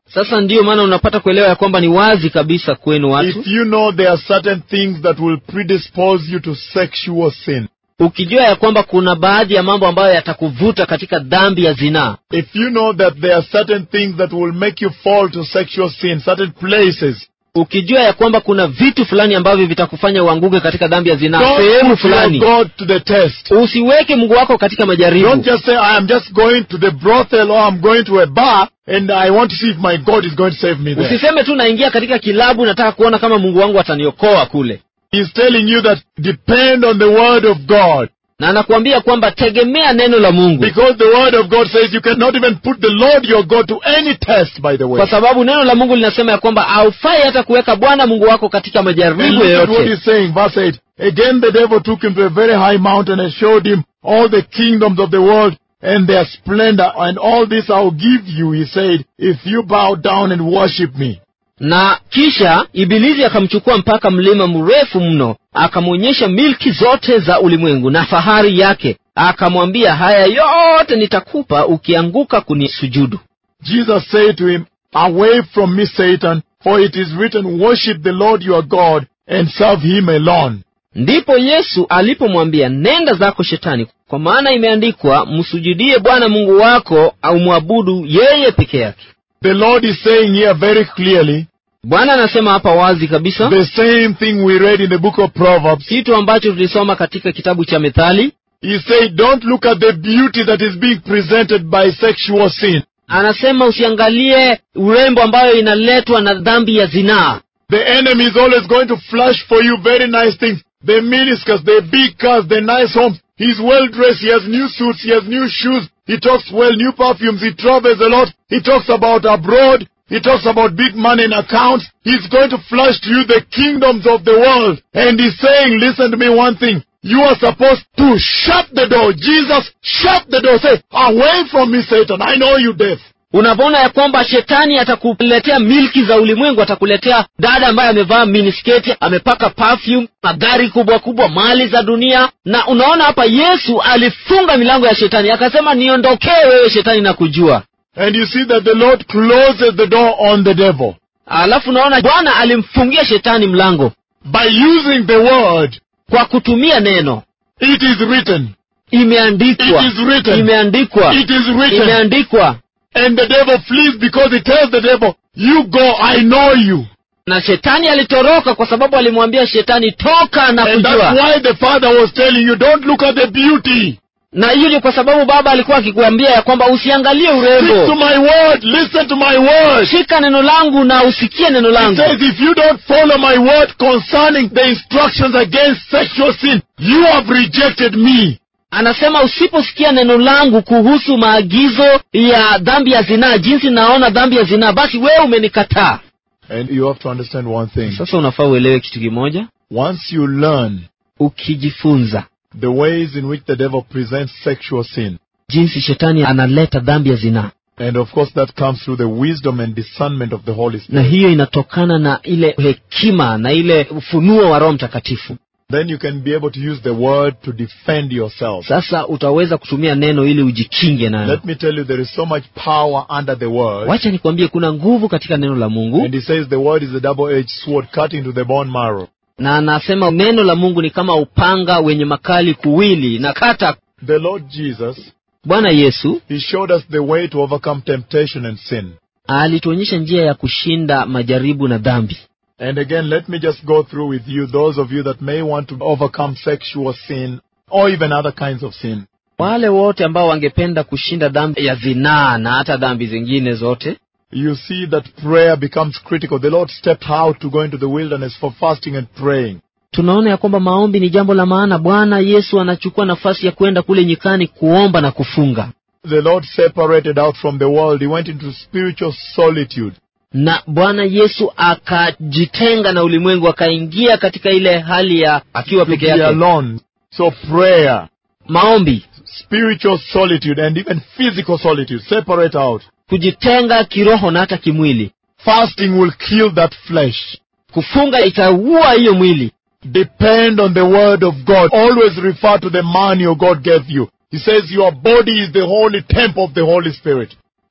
sasa ndiyo maana unapata kuelewa ya kwamba ni wazi kabisa kwenu watu If you know there are certain things that will predispose you to sexual sin, ukijua ya kwamba kuna baadhi ya mambo ambayo yatakuvuta katika dhambi ya zinaa if you know that there are certain things that will make you fall to sexual sin, certain places, ukijua ya kwamba kuna vitu fulani ambavyo vitakufanya uanguke katika dhambi ya zinaa don't sehemu put your fulani God to the test. usiweke mungu wako katika majaribu Don't just say, I am just going to the brothel or I'm going to a bar and I want to see if my God is going to save me there. usiseme tu naingia katika kilabu nataka kuona kama mungu wangu ataniokoa kule He's telling you that depend on the word of God. na anakuambia kwamba tegemea neno la mungu Because the word of God says you cannot even put the Lord your God to any test, by the way. kwa sababu neno la mungu linasema ya kwamba haufai hata kuweka bwana mungu wako katika And majaribu look at what yoyote he's saying, verse 8. Again the devil took him to a very high mountain and showed him all the kingdoms of the world and their splendor. And all this I'll give you, he said, if you bow down and worship me. na kisha ibilisi akamchukua mpaka mlima mrefu mno akamwonyesha milki zote za ulimwengu na fahari yake akamwambia haya yote nitakupa ukianguka kunisujudu Jesus said to him, Away from me, Satan, for it is written, Worship the Lord your God and serve him alone. ndipo yesu alipomwambia nenda zako shetani kwa maana imeandikwa msujudie bwana mungu wako au mwabudu yeye peke yake The Lord is saying here very clearly bwana anasema hapa wazi kabisa the same thing we read in the book of Proverbs. kitu ambacho tulisoma katika kitabu cha methali He said, Don't look at the beauty that is being presented by sexual sin. anasema usiangalie urembo ambayo inaletwa na dhambi ya zinaa The enemy is always going to flash for you very nice things. The miniskirts, the big cars, the nice homes. He's well dressed. He has new suits. He has new shoes. He talks well, new perfumes. He travels a lot. He talks about abroad. He talks about big money in accounts. He's going to flash to you the kingdoms of the world. And he's saying, listen to me one thing. You are supposed to shut the door. Jesus, shut the door. Say, away from me, Satan. I know you deaf. unapoona ya kwamba shetani atakuletea milki za ulimwengu atakuletea dada ambaye amevaa minisketi amepaka perfume magari kubwa kubwa mali za dunia na unaona hapa yesu alifunga milango ya shetani akasema niondokee wewe shetani na kujua And you see that the Lord closes the door on the devil. alafu unaona bwana alimfungia shetani mlango By using the word, kwa kutumia neno it is written. imeandikwa It is written. imeandikwa It is written. imeandikwa And the devil flees because he tells the devil, You go, I know you. na shetani alitoroka kwa sababu alimwambia shetani toka na And that's kujua why the father was telling you, Don't look at the beauty. na hiyo ni kwa sababu baba alikuwa akikuambia ya kwamba usiangalie Stick to urembo my word. Listen to my word. shika neno langu na usikie neno He langu says, If you don't follow my word concerning the instructions against sexual sin, you have rejected me. anasema usiposikia neno langu kuhusu maagizo ya dhambi ya zinaa jinsi naona dhambi ya zinaa basi wewe umenikataa And you have to understand one thing. sasa unafaa uelewe kitu kimoja Once you learn ukijifunza the ways in which the devil presents sexual sin, jinsi shetani analeta dhambi ya zinaa and of course that comes through the wisdom and discernment of the Holy na Spirit, hiyo inatokana na ile hekima na ile ufunuo wa roho mtakatifu then you can be able to use the word to defend yourself. sasa utaweza kutumia neno ili ujikinge nayo Let me tell you, there is so much power under the word. wacha nikwambie kuna nguvu katika neno la mungu And he says the word is a double-edged sword cutting to the bone marrow. na anasema neno la mungu ni kama upanga wenye makali kuwili na kata The Lord Jesus, bwana yesu he showed us the way to overcome temptation and sin. alituonyesha njia ya kushinda majaribu na dhambi And again, let me just go through with you, those of you that may want to overcome sexual sin or even other kinds of sin. wale wote ambao wangependa kushinda dhambi ya zinaa na hata dhambi zingine zote You see that prayer becomes critical. The Lord stepped out to go into the wilderness for fasting and praying. tunaona ya kwamba maombi ni jambo la maana bwana yesu anachukua nafasi ya kwenda kule nyikani kuomba na kufunga The Lord separated out from the world. He went into spiritual solitude. na bwana yesu akajitenga na ulimwengu akaingia katika ile hali ya akiwa To peke be yake alone. So prayer, maombi spiritual solitude, and even physical solitude, separate out. kujitenga kiroho na hata kimwili Fasting will kill that flesh. kufunga itaua hiyo mwili Depend on the word of God. Always refer to the man your God gave you. He says your body is the holy temple of the Holy Spirit.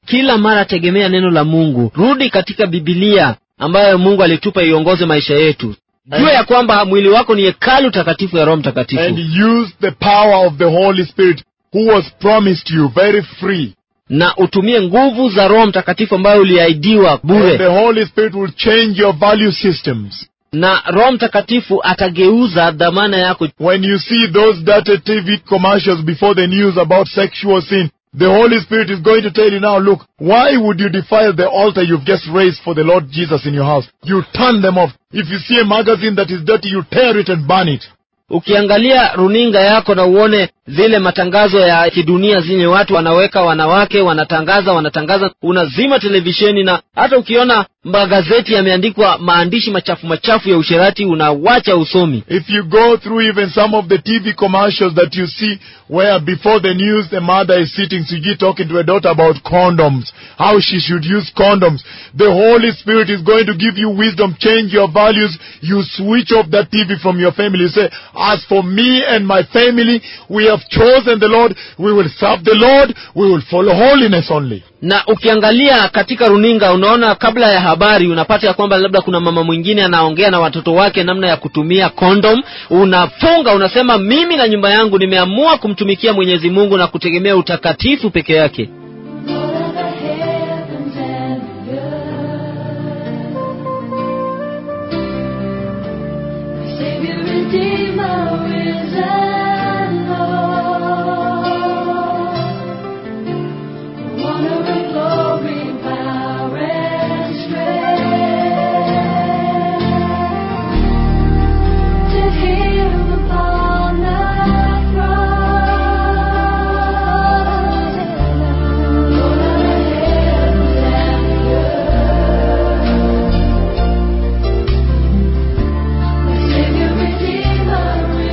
kila mara tegemea neno la mungu rudi katika bibilia ambayo mungu alitupa iongoze maisha yetu jua ya kwamba mwili wako ni hekalu takatifu ya roho mtakatifu and use the power of the Holy Spirit who was promised you very free. na utumie nguvu za roho mtakatifu ambayo uliahidiwa And the bure Holy Spirit will change your value systems. na roho mtakatifu atageuza dhamana yako When you see those dirty TV commercials before the news about sexual sin, the Holy Spirit is going to tell you now, look, why would you defile the altar you've just raised for the Lord Jesus in your house? You turn them off. If you see a magazine that is dirty, you tear it and burn it. ukiangalia runinga yako na uone zile matangazo ya kidunia zenye watu wanaweka wanawake wanatangaza wanatangaza unazima televisheni na hata ukiona magazeti yameandikwa maandishi machafu machafu ya usherati unawacha usomi If you go through even some of the TV commercials that you see where before the news the mother is sitting, Suji talking to her daughter about condoms, how she should use condoms, the Holy Spirit is going to give you wisdom, change your values. You switch off that TV from your family. You say, as for me and my family, we have chosen the Lord. We will serve the Lord. We will follow holiness only. na ukiangalia katika runinga unaona kabla ya habari unapata ya kwamba labda kuna mama mwingine anaongea na watoto wake namna ya kutumia kondom unafunga unasema mimi na nyumba yangu nimeamua kumtumikia mwenyezi mungu na kutegemea utakatifu peke yake Lord of the heavens and the earth. My Savior, Redeemer, risen Lord. Honor and glory, power and strength. To Him upon the throne. Lord of the heavens and the earth. My Savior, Redeemer,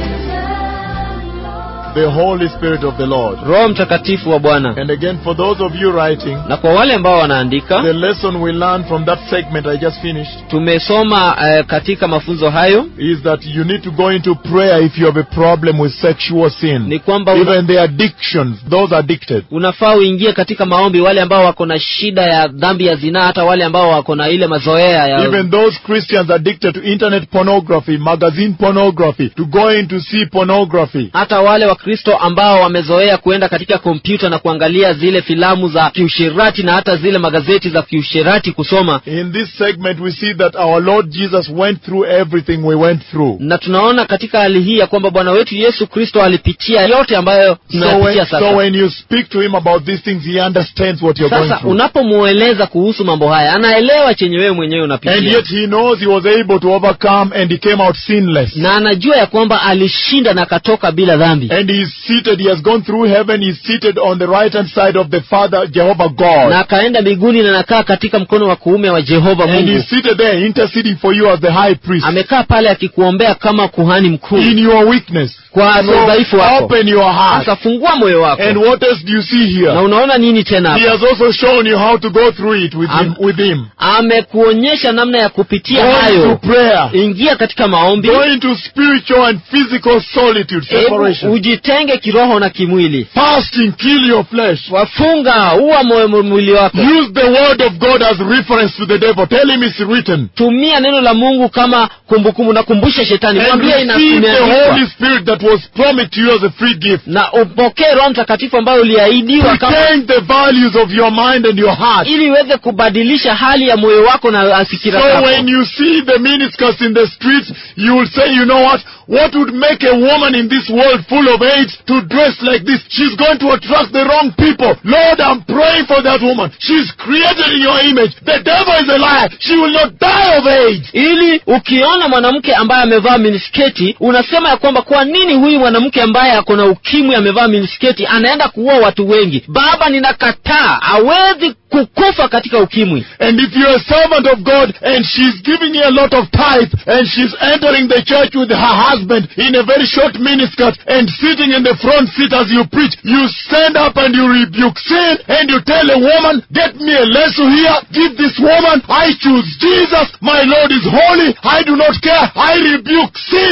risen Lord. The Holy Spirit of the Lord. roho mtakatifu wa bwana And again, for those of you writing, na kwa wale ambao wanaandika the lesson we learned from that segment I just finished tumesoma eh, katika mafunzo hayo is that you need to go into prayer if you have a problem with sexual sin. ni kwamba una, Even the addictions, those addicted. unafaa uingie katika maombi wale ambao wako na shida ya dhambi ya zinaa hata wale ambao wako na ile mazoea ya Even those Christians addicted to internet pornography, magazine pornography, to go in to see pornography. hata wale wakristo ambao wamezoea kuenda katika kompyuta na kuangalia zile filamu za kiushirati na hata zile magazeti za kiushirati kusoma In this segment, we see that our Lord Jesus went through everything we went through. na tunaona katika hali hii ya kwamba bwana wetu yesu kristo alipitia yote ambayo So when, tunayapitia so sasa when you speak to him about these things, he understands what you're going sasa through. unapomweleza kuhusu mambo haya anaelewa chenye wewe mwenyewe And unapitia yet he knows he was able to overcome and he came out sinless. na anajua ya kwamba alishinda na akatoka bila dhambi And he is seated, he has gone through heaven, he is seated on the right hand side of the Father, Jehovah God. na akaenda mbinguni na anakaa katika mkono wa kuume wa jehova And he mungu is seated there interceding for you as the high priest amekaa pale akikuombea kama kuhani mkuu in your weakness. kwa So udhaifu wako open your heart. sasa fungua moyo wako And what else do you see na here? unaona nini tena He hapa has also shown you how to go through it with him. Am- With him. amekuonyesha namna ya kupitia Go into hayo prayer. ingia katika maombi Go into spiritual and physical solitude, hebu separation. ujitenge kiroho na kimwili Fasting, kill your flesh. wafunga uwa moyo mwili wako Use the word of God as reference to the devil. Tell him it's written. tumia neno la mungu kama kumbukumbu na kumbusha shetani And mwambie ina- receive the imeandikwa Holy Spirit that was promised to you as a free gift. na upokee roho mtakatifu ambayo uliahidiwa kama Retain the values of your mind and your heart. ili iweze kubadilisha hali ya moyo wako na fikira So zako when you see the miniskirts in the streets, you will say, you know what? What would make a woman in this world full of AIDS to dress like this? She's going to attract the wrong people. Lord, I'm praying for that woman. She's created in your image. The devil is a liar. She will not die of AIDS. ili ukiona mwanamke ambaye amevaa minisketi unasema ya kwamba kwa nini huyu mwanamke ambaye ako na ukimwi amevaa minisketi anaenda kuua watu wengi baba ninakataa hawezi kukufa katika ukimwi And if you're a servant of God and she's giving you a lot of tithe and she's entering the church with her husband in a very short miniskirt and sitting in the front seat as you preach, you stand up and you rebuke sin and you tell a woman, get me a lesson here, give this woman, I choose Jesus, my Lord is holy, I do not care, I rebuke sin.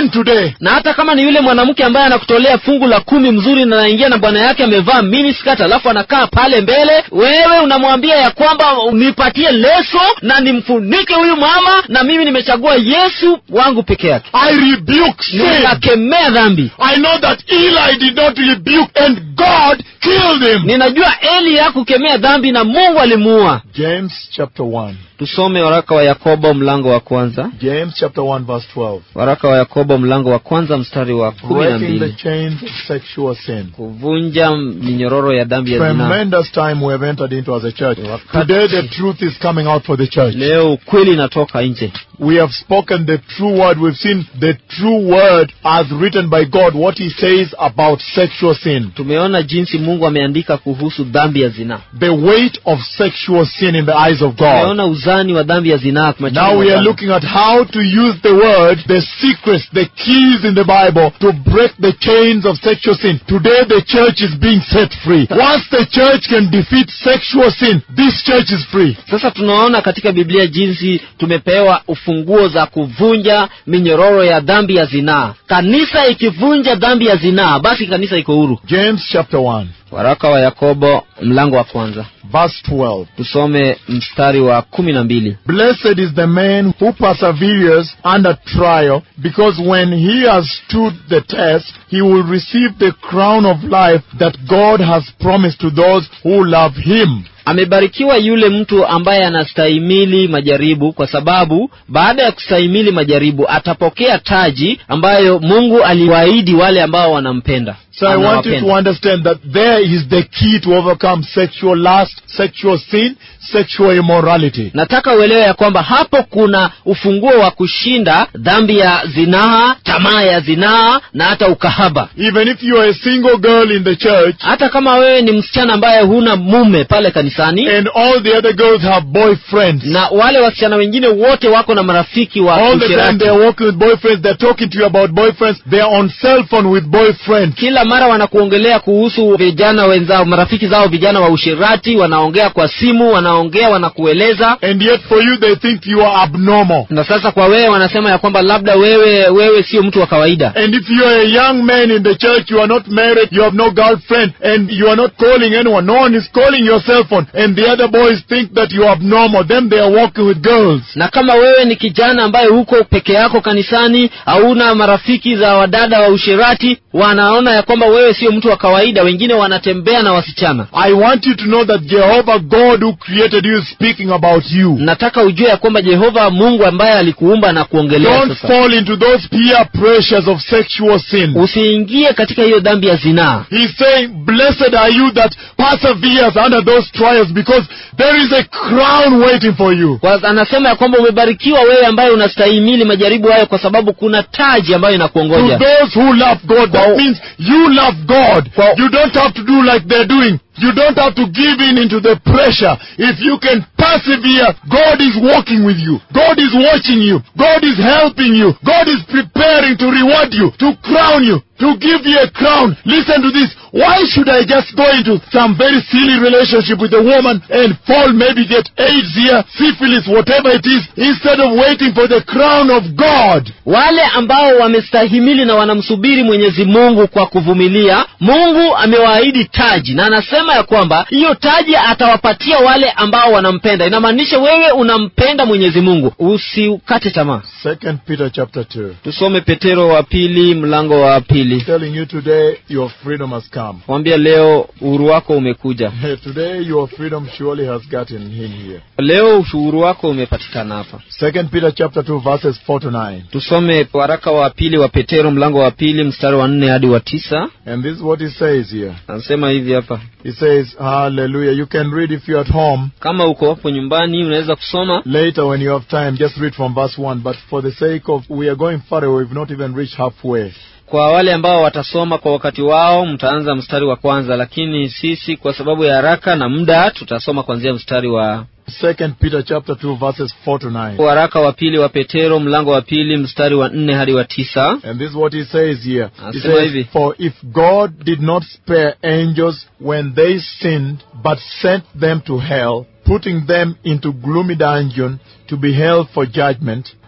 man today na hata kama ni yule mwanamke ambaye anakutolea fungu la kumi mzuri na anaingia na bwana yake amevaa miniskirt alafu anakaa pale mbele wewe unamwambia ya kwamba nipatie leso na nimfunike huyu mama na mimi nimechagua yesu wangu peke yake I rebuke sin. ninakemea dhambi I know that Eli did not rebuke and God killed him. ninajua eli hakukemea dhambi na mungu alimuua James chapter 1. tusome waraka wa yakobo mlango wa kwanza James chapter 1 verse 12. waraka wa yakobo mlango wa kwanza mstari wa kumi na Breaking the mbili chains of sexual sin. kuvunja minyororo ya dhambi ya zinaa Tremendous time we have entered into as a church. Wakati- Today the truth is coming out for the church. leo ukweli inatoka nje We have spoken the true word. We've seen the true word as written by God, what He says about sexual sin. tumeona jinsi mungu ameandika kuhusu dhambi ya zinaa The weight of sexual sin in the eyes of God. tumeona uzani wa dhambi ya zinaa machoni Now mwa we are Bwana. looking at how to use the word, the secrets, the keys in the Bible to break the chains of sexual sin. Today the church is being set free. Once the church can defeat sexual sin, this church is free. sasa tunaona katika biblia jinsi tumepewa ufunguo za kuvunja minyororo ya dhambi ya zinaa kanisa ikivunja dhambi ya zinaa basi kanisa iko huru James chapter 1, waraka wa yakobo mlango wa kwanza verse 12. tusome mstari wa kumi na mbili Blessed is the man who perseveres under trial, because when he has stood the test, he will receive the crown of life that God has promised to those who love him. amebarikiwa yule mtu ambaye anastahimili majaribu kwa sababu baada ya kustahimili majaribu atapokea taji ambayo mungu aliwaahidi wale ambao wanampenda So I want you to Anawapenda. understand that there is the key to overcome sexual lust, sexual sin, sexual immorality. nataka uelewe ya kwamba hapo kuna ufunguo wa kushinda dhambi ya zinaa tamaa ya zinaa na hata ukahaba Even if you are a single girl in the church hata kama wewe ni msichana ambaye huna mume pale kanisani and all the other girls have boyfriends. na wale wasichana wengine wote wako na marafiki wa All the time usherati they're walking with boyfriends, they're talking to you about boyfriends, they're on cell phone with boyfriends. kila mara wanakuongelea kuhusu vijana wenzao marafiki zao vijana wa ushirati wanaongea kwa simu wanaongea wanakueleza And yet for you they think you are abnormal. na sasa kwa wewe wanasema ya kwamba labda wewe wewe sio mtu wa kawaida And if you are a young man in the church, you are not married, you have no girlfriend, and you are not calling anyone, no one is calling your cell phone, and the other boys think that you are abnormal, then they are walking with girls. na kama wewe ni kijana ambaye huko peke yako kanisani hauna marafiki za wadada wa ushirati wanaona ya kwamba wewe sio mtu wa kawaida wengine wanatembea na wasichana I want you to know that Jehovah God who created you is speaking about you. nataka ujue ya kwamba jehova mungu ambaye alikuumba na kuongelea Don't sasa fall into those peer pressures of sexual sin. usiingie katika hiyo dhambi ya zinaa He's saying, Blessed are you that perseveres under those trials because there is a crown waiting for you. Kwa- anasema ya kwamba umebarikiwa wewe ambaye unastahimili majaribu hayo kwa sababu kuna taji ambayo To inakuongoja those who love God, that Wow. means you love God. Wow. You don't have to do like they're doing. You don't have to give in into the pressure. If you can persevere, God is walking with you. God is watching you. God is helping you. God is preparing to reward you, to crown you, to give you a crown. Listen to this. Why should I just go into some very silly relationship with a woman and fall, maybe get AIDS here, syphilis, whatever it is, instead of waiting for the crown of God? wale ambao wamestahimili na wanamsubiri mwenyezi mungu kwa kuvumilia mungu amewaahidi taji na anasema ya kwamba hiyo taji atawapatia wale ambao wanampenda inamaanisha wewe unampenda mwenyezi mungu usikate tamaa Second Peter chapter 2. tusome petero wa pili mlango wa pili telling you today your freedom has come. mwambia leo uhuru wako umekuja Today your freedom surely has gotten in here. leo uhuru wako umepatikana hapa Second Peter chapter 2 verses 4 to 9. tusome waraka wa pili wa petero mlango wa pili mstari wa nne hadi wa tisa And this is what he says here. anasema hivi hapa He says, Hallelujah. You can read if you're at home. kama uko hapo nyumbani unaweza kusoma Later when you have time, just read from verse 1. But for the sake of, we are going far away. We've not even reached halfway. kwa wale ambao watasoma kwa wakati wao mtaanza mstari wa kwanza lakini sisi kwa sababu ya haraka na muda tutasoma kuanzia mstari wa Second Peter chapter 2 verses 4 to 9. waraka wa pili wa petero mlango wa pili mstari wa nne hadi wa tisa And this is what he says here. He Anasema says, hivi. For if God did not spare angels when they sinned, but sent them to hell, putting them into gloomy dungeon to be held for judgment,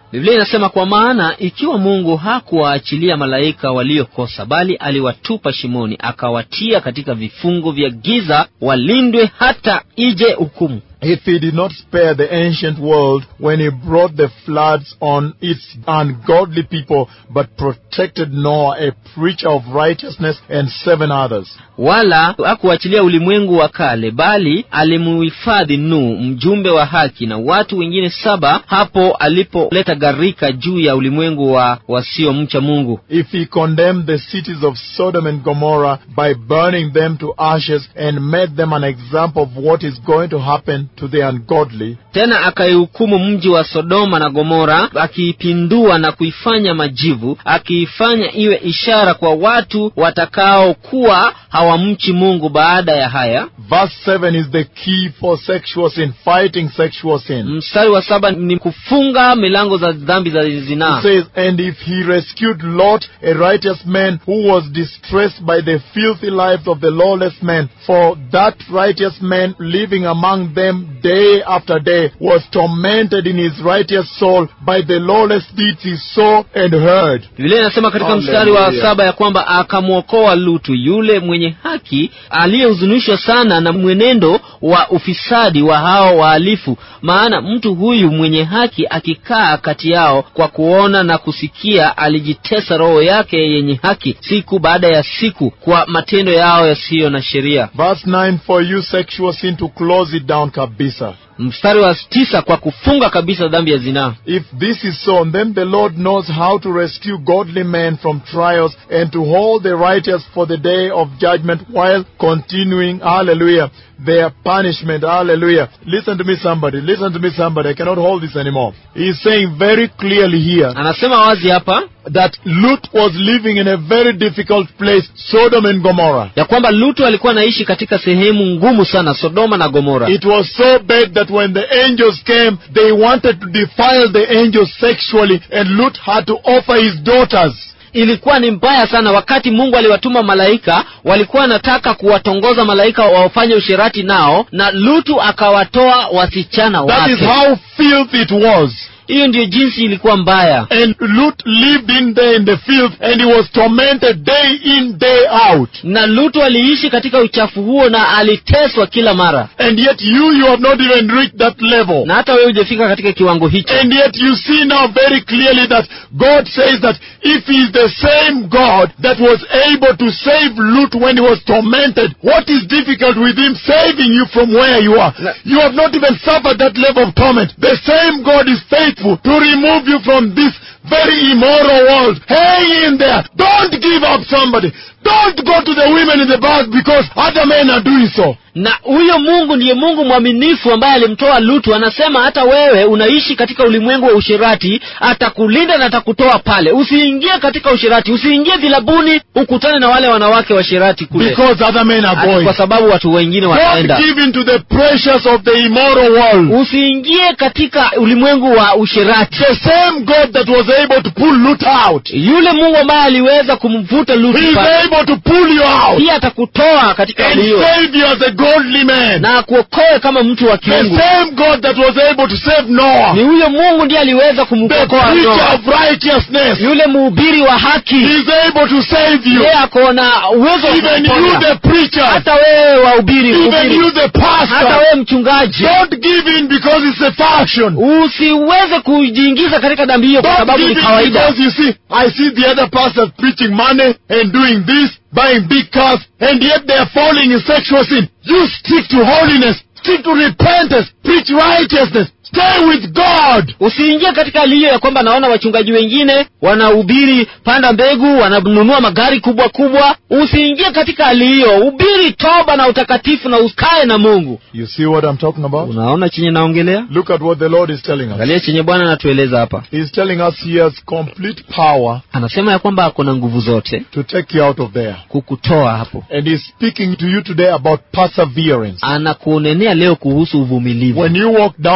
biblia inasema kwa maana ikiwa mungu hakuwaachilia malaika waliokosa bali aliwatupa shimoni akawatia katika vifungo vya giza walindwe hata ije hukumu If he did not spare the ancient world when he brought the floods on its ungodly people, but protected Noah, a preacher of righteousness, and seven others. wala hakuachilia ulimwengu wa kale bali alimuhifadhi Nuhu mjumbe wa haki na watu wengine saba hapo alipoleta gharika juu ya ulimwengu wa wasiomcha Mungu. If he condemned the cities of Sodom and Gomorrah by burning them to ashes and made them an example of what is going to happen to the ungodly, Tena akaihukumu mji wa Sodoma na Gomora, akiipindua na kuifanya majivu, akiifanya iwe ishara kwa watu watakaokuwa hawamchi Mungu. Baada ya haya, verse 7 is the key for sexual sin, fighting sexual sin. mstari wa saba ni kufunga milango za dhambi za It zinaa. says, And if he rescued Lot, a righteous man who was distressed by the filthy life of the lawless man, for that righteous man living among them day after day was tormented in his righteous soul by the lawless deeds he saw and heard. Biblia inasema katika Hallelujah. mstari wa saba ya kwamba akamwokoa Lutu yule mwenye haki aliyehuzunishwa sana na mwenendo wa ufisadi wa hao wahalifu. Maana mtu huyu mwenye haki akikaa kati yao kwa kuona na kusikia, alijitesa roho yake yenye haki siku baada ya siku kwa matendo yao yasiyo na sheria. Verse 9 For you sexual sin to close it down kabisa. Mstari wa tisa kwa kufunga kabisa dhambi ya zinaa. If this is so, then the Lord knows how to rescue godly men from trials and to hold the righteous for the day of judgment while continuing, hallelujah, their punishment, hallelujah. Listen to me somebody, listen to me somebody, I cannot hold this anymore. He's saying very clearly here Anasema wazi hapa that Lut was living in a very difficult place, Sodom and Gomorrah. ya kwamba Lutu alikuwa anaishi katika sehemu ngumu sana, Sodoma na Gomora. It was so bad that when the angels came, they wanted to defile the angels sexually, and Lut had to offer his daughters. ilikuwa ni mbaya sana wakati mungu aliwatuma malaika walikuwa wanataka kuwatongoza malaika wafanye ushirati nao na lutu akawatoa wasichana That is wake how filthy it was. hiyo ndiyo jinsi ilikuwa mbaya And Lut lived in there in the field, and he was tormented day in, day out. na lutu aliishi katika uchafu huo na aliteswa kila mara And yet you, you have not even reached that level. na hata wewe hujafika katika kiwango hicho And yet you see now very clearly that God says that if He is the same God that was able to save Lut when he was tormented, what is difficult with Him saving you from where you are? Na- You have not even suffered that level of torment. The same God is faithful to remove you from this very immoral world. Hang in there. Don't give up somebody. Don't go to the women in the back because other men are doing so. na huyo mungu ndiye mungu mwaminifu ambaye alimtoa lutu anasema hata wewe unaishi katika ulimwengu wa ushirati atakulinda na atakutoa pale usiingie katika ushirati usiingie vilabuni ukutane na wale wanawake washirati kule Because other men are Ati going. kwa sababu watu wengine Don't wataenda give in to the pressures of the immoral world. usiingie katika ulimwengu wa ushirati The same God that was able to pull Lut out, yule mungu ambaye aliweza kumvuta He lutu is pale, able to pull you out pia atakutoa katika and hali hiyo save you as a godly man. na akuokoe kama mtu wa The kiungu same God that was able to save ni Noah, huyo mungu ndiye aliweza the kumwokoa preacher Noa. of righteousness, yule mhubiri wa He haki is able to save you. yeye ako na uwezo wa Even you, kukuponya. the preacher, hata wewe wahubiri even mhubiri. you, the hata pastor, wewe mchungaji don't give in because it's a fashion. usiweze kujiingiza katika dhambi hiyo kwa Don't sababu give ni in kawaida because you see, I see the other pastors preaching money and doing this, buying big cars, and yet they are falling in sexual sin. You stick to holiness, stick to repentance, preach righteousness, stay with God. usiingie katika hali hiyo ya kwamba naona wachungaji wengine wanahubiri panda mbegu wananunua magari kubwa kubwa usiingie katika hali hiyo hubiri toba na utakatifu na ukae na mungu You see what I'm talking about? unaona chenye naongelea Look at what the Lord is telling us. angalia chenye bwana anatueleza hapa He's telling us he has complete power anasema ya kwamba ako na nguvu zote to take you out of there. kukutoa hapo And he's speaking to you today about perseverance. anakuonenea leo kuhusu uvumilivu When you walk down the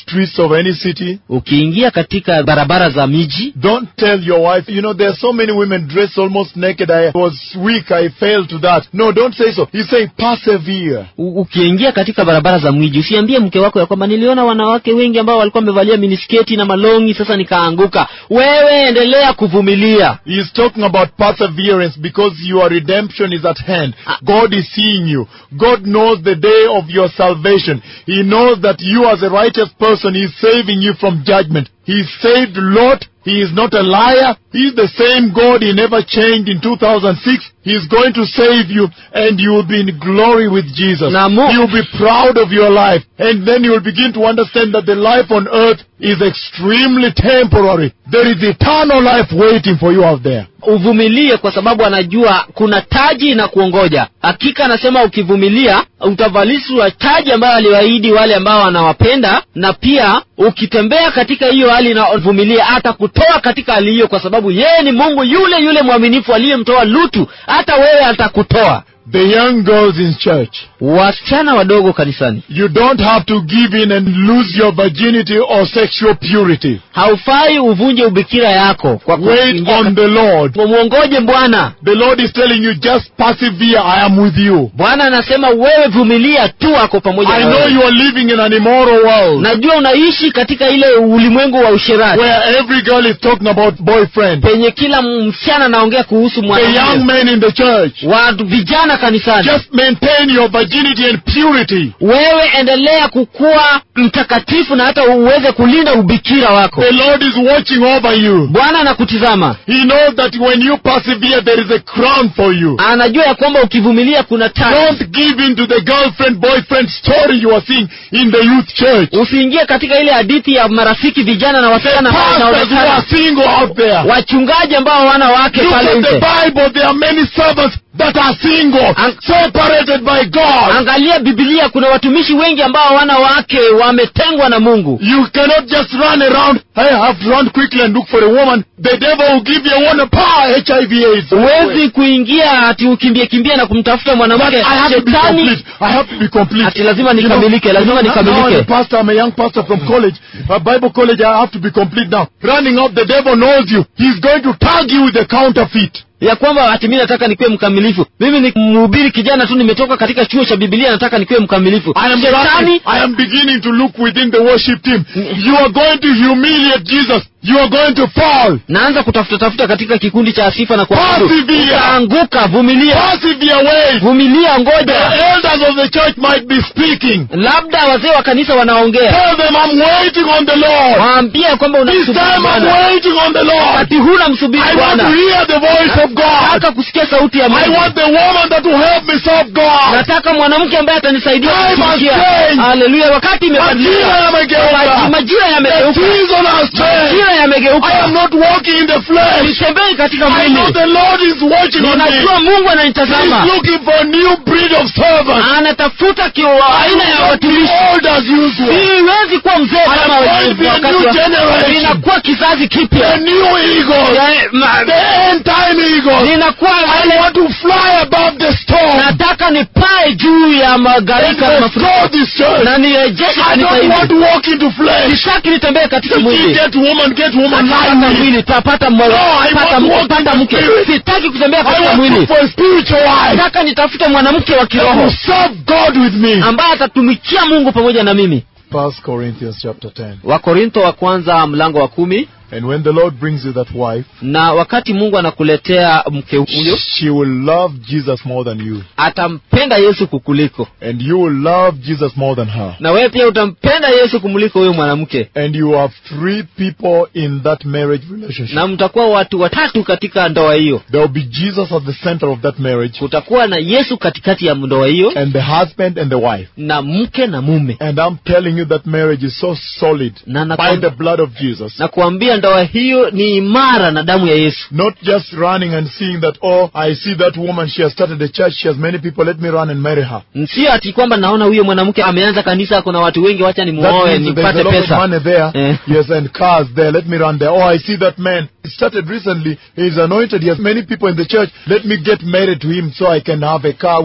streets of any city, ukiingia katika barabara za miji don't tell your wife, you know, there are so many women dressed almost naked. I was weak. I failed to that. No, don't say so. He's saying persevere. U- ukiingia katika barabara za mji usiambie mke wako ya kwamba niliona wanawake wengi ambao walikuwa wamevalia minisketi na malongi sasa nikaanguka wewe endelea kuvumilia He's talking about perseverance because your redemption is at hand. Ah. God is seeing you. God knows the day of your salvation. He knows that you as a righteous person, He is saving you from judgment. He saved Lot. He is not a liar. He is the same God. He never changed in 2006. He is going to save you and you will be in glory with Jesus. Na Mu- You will be proud of your life. And then you will begin to understand that the life on earth is extremely temporary. There is eternal life waiting for you out there. uvumilie kwa sababu anajua kuna taji na kuongoja hakika anasema ukivumilia utavalishwa taji ambayo aliwaahidi wale ambao wanawapenda na pia ukitembea katika hiyo hali na uvumilia atakutoa katika hali hiyo kwa sababu yeye ni mungu yule yule mwaminifu aliyemtoa lutu hata wewe atakutoa The young girls in church, wasichana wadogo kanisani you don't have to give in and lose your virginity or sexual purity. haufai uvunje ubikira yako kwa Wait kuingia on the Lord. mwongoje bwana The Lord is telling you, just persevere. I am with you. bwana anasema wewe vumilia tu ako pamoja I na know wewe. you are living in an immoral world najua unaishi katika ile ulimwengu wa usherati where every girl is talking about boyfriend. penye kila msichana anaongea kuhusu The young mwanamke men in the church, watu vijana kanisani just maintain your virginity and purity. wewe endelea kukuwa mtakatifu na hata uweze kulinda ubikira wako The Lord is watching over you. bwana anakutizama He knows that when you persevere, there is a crown for you. anajua ya kwamba ukivumilia kuna taji Don't give in to the girlfriend boyfriend story you are seeing in the youth church. usiingie katika ile hadithi ya marafiki vijana na wasichana ambao Pastors who wanaonekana are single out there. wachungaji ambao hawana wake Look pale at the nje Bible. There are many servants that are single, Ang- separated by God. angalia bibilia kuna watumishi wengi ambao hawana wake wametengwa na mungu You cannot just run around. I have to run quickly and look for a woman. The devil will give you a woman power, HIV AIDS. huwezi kuingia ati ukimbie kimbie na kumtafuta But mwanamke I have to be shetani complete. I have to be complete. ati lazima You know, nikamilike lazima now I'm a nikamilike pastor, I'm a young pastor from college, a Bible college, I have to be complete now. Running up, the devil knows you. He's going to tag you with a counterfeit. ya kwamba ati mi nataka nikuwe mkamilifu mimi ni mhubiri kijana tu nimetoka katika chuo cha bibilia nataka nikuwe mkamilifu I am shetani running, I am beginning to look within the worship team. You are going to humiliate Jesus. You are going to fall. naanza kutafuta tafuta katika kikundi cha sifa na kuabudu Persevere. utaanguka vumilia Persevere, wait. vumilia The ngoja elders of the church might be speaking. labda wazee wa kanisa wanaongea Tell them I'm waiting on the Lord. waambie kwamba This unamsubiri time I'm bwana waiting on the Lord. wakati huna msubiri I want to bwana hear the voice of God. nataka kusikia sauti ya I mungu want the woman that will help me serve God. nataka mwanamke ambaye atanisaidia Time has kutumikia changed. haleluya wakati Majira imebadilika Maji- yamegeuka. majira The yamegeuka season has changed. majira I am yamegeuka not walking in the flesh. sitembei katika I know mwili the Lord is watching on me. ninajua mungu He's ananitazama looking for a new breed of servants. anatafuta kio- I aina will ya not be watumishi old as usual. siwezi kuwa mzee I am kama going to be a wakati new wa- generation. ninakuwa kizazi The kipya new eagles. Eh, ma- The end time eagles. ninakuwa I wale want to fly above the storm. nataka nipae juu ya And magharika na mafuriko restore this church. na nirejeshe I kanisa don't want hili to walk into flesh. sitaki nitembee katika If you mwili get woman, get woman. Nataka Lie with. mwili tapata mmoja No, I pata want mke to pata walk in mke the spirit. sitaki kutembea I katika want to mwili look for a spiritual wife nataka nitafute mwanamke wa that kiroho will serve God with me. ambaye atatumikia mungu pamoja na mimi First Corinthians chapter 10. wakorintho wa kwanza mlango wa kumi And when the Lord brings you that wife, na wakati mungu anakuletea mke huyo she will love Jesus more than you. atampenda yesu kukuliko And you will love Jesus more than her. na wewe pia utampenda yesu kumuliko huyo mwanamke And you have three people in that marriage relationship. na mtakuwa watu watatu katika ndoa hiyo There will be Jesus at the center of that marriage, kutakuwa na yesu katikati ya ndoa hiyo and the husband and the wife. na mke na mume And I'm telling you that marriage is so solid na by nakwam- the blood of Jesus. na kuambia ndoa hiyo ni imara na damu ya yesu Not just running and seeing that, oh, I see that woman, she has started a church, she has many people, let me run and marry her. sio ati kwamba naona huyo mwanamke ameanza kanisa kuna watu wengi wacha That nimuoe means that there's a nipate lot of pesa money there. Eh. Yes, and cars there. Let me run there. Oh, I see that man. He started recently. He's anointed. He has many people in the church. Let me get married to him so I can have a car with him.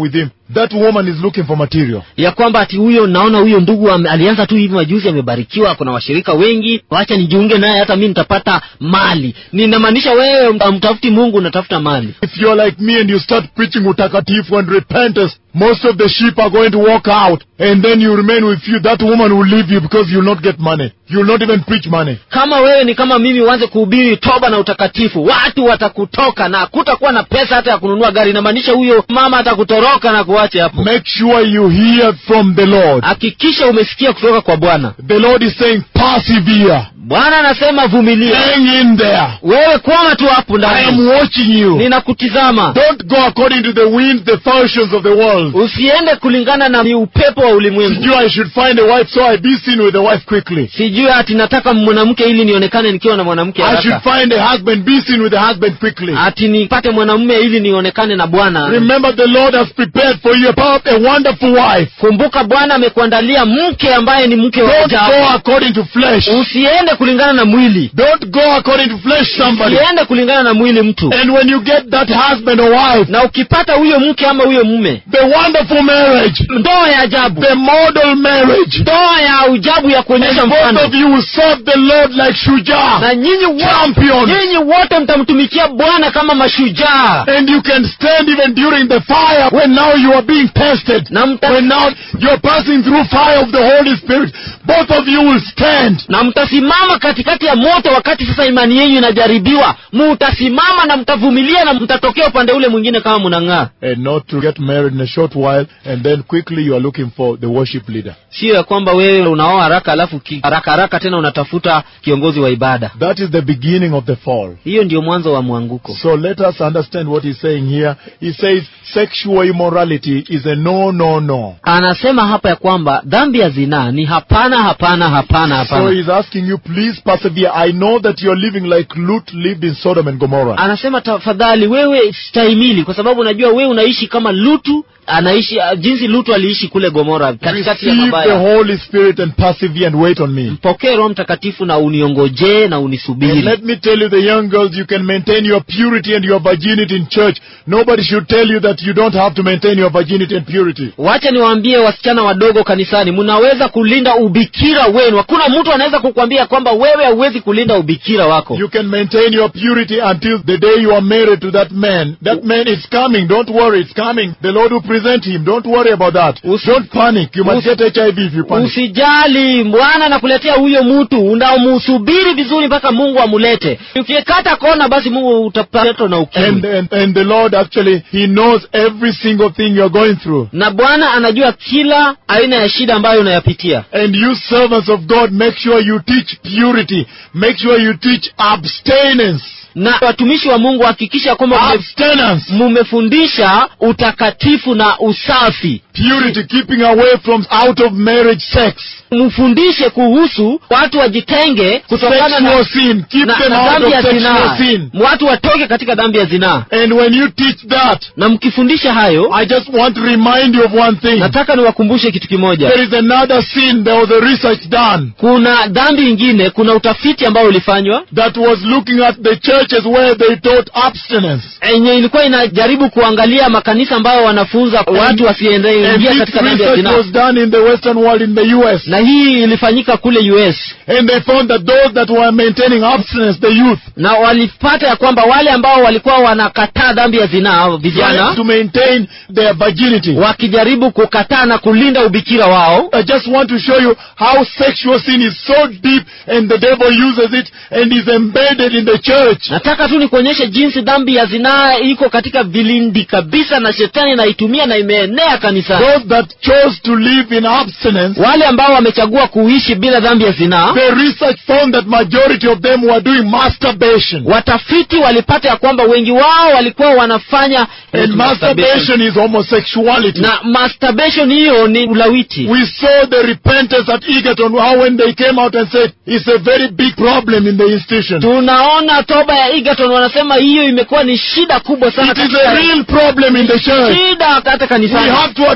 that woman is looking for material. ya kwamba ati huyo naona huyo ndugu ame, alianza tu hivi majuzi amebarikiwa kuna washirika wengi wacha nijiunge naye hata mi nitapata mali ninamaanisha wewe mtafuti mungu unatafuta mali If you're like me and you start preaching utakatifu and repentance, most of the sheep are going to walk out and then you remain with you. That woman will leave you because you'll not get money. You'll not even preach money. kama wewe ni kama mimi uanze kuhubiri toba na utakatifu watu watakutoka na kutakuwa na pesa hata ya kununua gari inamaanisha huyo mama atakutoroka na kuache hapo Make sure you hear from the Lord. hakikisha umesikia kutoka kwa bwana The Lord is saying, persevere. bwana anasema vumilia Hang in there. wewe kwama tu hapo I am ndani watching you. ninakutizama Don't go according to the winds, the fashions of the world. usiende kulingana na ni upepo wa ulimwengu Sijui I should find a wife, so I be seen with the wife quickly. sijui ati nataka mwanamke ili nionekane nikiwa na mwanamke I should haraka find a husband, be seen with the husband quickly. ati nipate mwanamume ili nionekane na bwana Remember, the Lord has prepared for you a a wonderful wife. kumbuka bwana amekuandalia mke ambaye ni mke wa Don't go ajabu according to flesh. usiende kulingana na mwili Don't go according to flesh, somebody. usiende kulingana na mwili mtu And when you get that husband or wife, na ukipata huyo mke ama huyo mume the wonderful marriage, ndoa ya ajabu the model marriage, ndoa ya ujabu ya kuonyesha and both mfano of you will serve the Lord like Shujah, na nyinyi wote champions. nyinyi wote mtamtumikia bwana kama mashujaa And you can stand even during the fire when now you are being tested. na mta, When now you're passing through fire of the Holy Spirit, both of you will stand. na mtasimama katikati ya moto wakati sasa imani yenu inajaribiwa mutasimama na mtavumilia na mtatokea upande ule mwingine kama mnang'aa And not to get married in a short while and then quickly you are looking for the worship leader. sio ya kwamba wewe unaoa haraka alafu ki- haraka haraka tena unatafuta kiongozi wa ibada That is the beginning of the fall. hiyo ndio mwanzo wa mwanguko So let us understand what he's saying here. He says sexual immorality is a no, no, no. anasema hapa ya kwamba dhambi ya zinaa ni hapana hapana hapana So hapana he's asking you, please persevere. I know that you're living like Lut lived in Sodom and Gomorrah. anasema tafadhali wewe stahimili kwa sababu unajua wewe unaishi kama lutu anaishi uh, jinsi lutu aliishi kule gomora katikati ya Receive the mabaya Holy Spirit and persevere and wait on me. mpokee roho mtakatifu na uniongojee na And unisubiri let me tell you, the young girls, you can maintain your purity and your virginity in church. Nobody should tell you that you don't have to maintain your virginity and purity. wacha niwaambie wasichana wadogo kanisani mnaweza kulinda ubikira wenu hakuna mtu anaweza kukwambia kwamba wewe hauwezi kulinda ubikira wako You can maintain your purity until the day you are married to that man. That man is coming. Don't worry, it's coming. The Lord will present him. Don't worry about that. Usi- Don't panic. You must Usi- get HIV if you panic. usijali bwana anakuletea huyo mtu unamusubiri vizuri mpaka mungu amulete ukikata kona basi mungu utapatwa na And, ukimwi and, and the Lord actually, He knows every single thing you're going through. na bwana anajua kila aina ya shida ambayo unayapitia And you servants of God, make sure you teach purity. Make sure you teach abstinence. na watumishi wa mungu hakikisha kwamba mume- Abstinence. mumefundisha utakatifu na usafi Purity, keeping away from out of marriage sex. mfundishe kuhusu watu wajitenge kutokana na, Sexual sin. Keep na, them na out dhambi of ya sexual zinaa sin. watu watoke katika dhambi ya zinaa And when you teach that, na mkifundisha hayo I just want to remind you of one thing. nataka niwakumbushe kitu kimoja There is another sin. There was a research done kuna dhambi ingine kuna utafiti ambao ulifanywa that was looking at the churches where they taught abstinence. yenye ilikuwa inajaribu kuangalia makanisa ambayo wanafunza watu And wasiingia this katika dhambi ya research zinaa was done in the Western world in the US. na hii ilifanyika kule us And they found that those that were maintaining abstinence, the youth, na walipata ya kwamba wale ambao walikuwa wanakataa dhambi ya zinaa tried vijana to maintain their virginity. wakijaribu kukataa na kulinda ubikira wao I just want to show you how sexual sin is so deep and the devil uses it and is embedded in the church. nataka tu nikuonyeshe jinsi dhambi ya zinaa iko katika vilindi kabisa na shetani naitumia na imeenea kanisani Those that chose to live in abstinence, wale ambao wamechagua kuishi bila dhambi ya zinaa the research found that majority of them were doing masturbation. watafiti walipata ya kwamba wengi wao walikuwa wanafanya And masturbation is homosexuality. na masturbation hiyo ni ulawiti We saw the repentance at Egerton, how when they came out and said, it's a very big problem in the institution. tunaona toba ya egerton wanasema hiyo imekuwa ni shida kubwa sana It is katika- a real problem in the church. shida hata We kanisani have to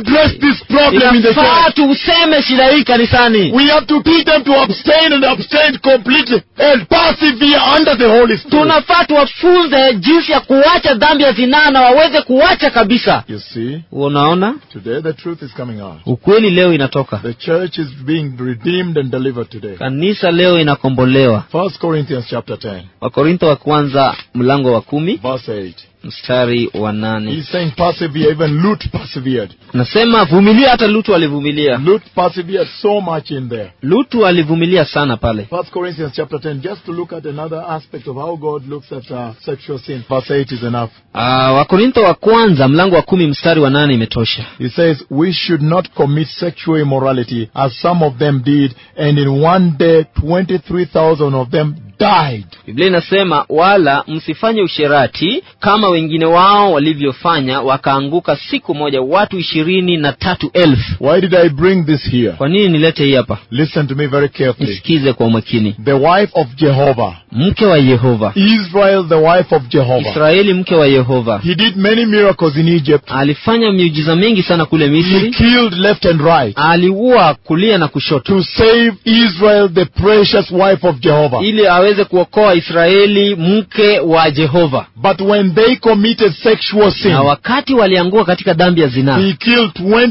address this problem in the inafaa church. tuseme shida hii kanisani We have to teach them to abstain and abstain completely and persevere under the Holy Spirit. tunafaa tuwafunze jinsi ya kuacha dhambi ya zinaa na waweze kuacha kabisa You see, unaona today the truth is coming out. ukweli leo inatoka The church is being redeemed and delivered today. kanisa leo inakombolewa First Corinthians chapter 10, wakorintho wa kwanza mlango wa kumi verse 8. mstari wa nane He's saying persevere, even Lut persevered. nasema vumilia hata lutu alivumilia Lut persevered so much in there. lutu alivumilia sana pale First Corinthians chapter 10, just to look at another aspect of how God looks at uh, sexual sin. Verse 8 is enough. uh, wakorintho wa kwanza mlango wa kumi mstari wa nane imetosha He says, We should not commit sexual immorality as some of them did, and in one day 23,000 of them died. biblia inasema wala msifanye usherati kama wengine wao walivyofanya wakaanguka siku moja watu ishirini na tatu elfu Why did I bring this here? kwa nini nilete hii hapa Listen to me very carefully. nisikize kwa umakini The wife of Jehovah, mke wa yehova Israel, the wife of Jehovah. israeli mke wa yehova He did many miracles in Egypt. alifanya miujiza mingi sana kule He misri killed left and right aliua kulia na kushoto to save Israel, the precious wife of Jehovah. ili aweze kuokoa israeli mke wa jehova But when they committed sexual sin, na wakati waliangua katika dhambi ya zinaa he killed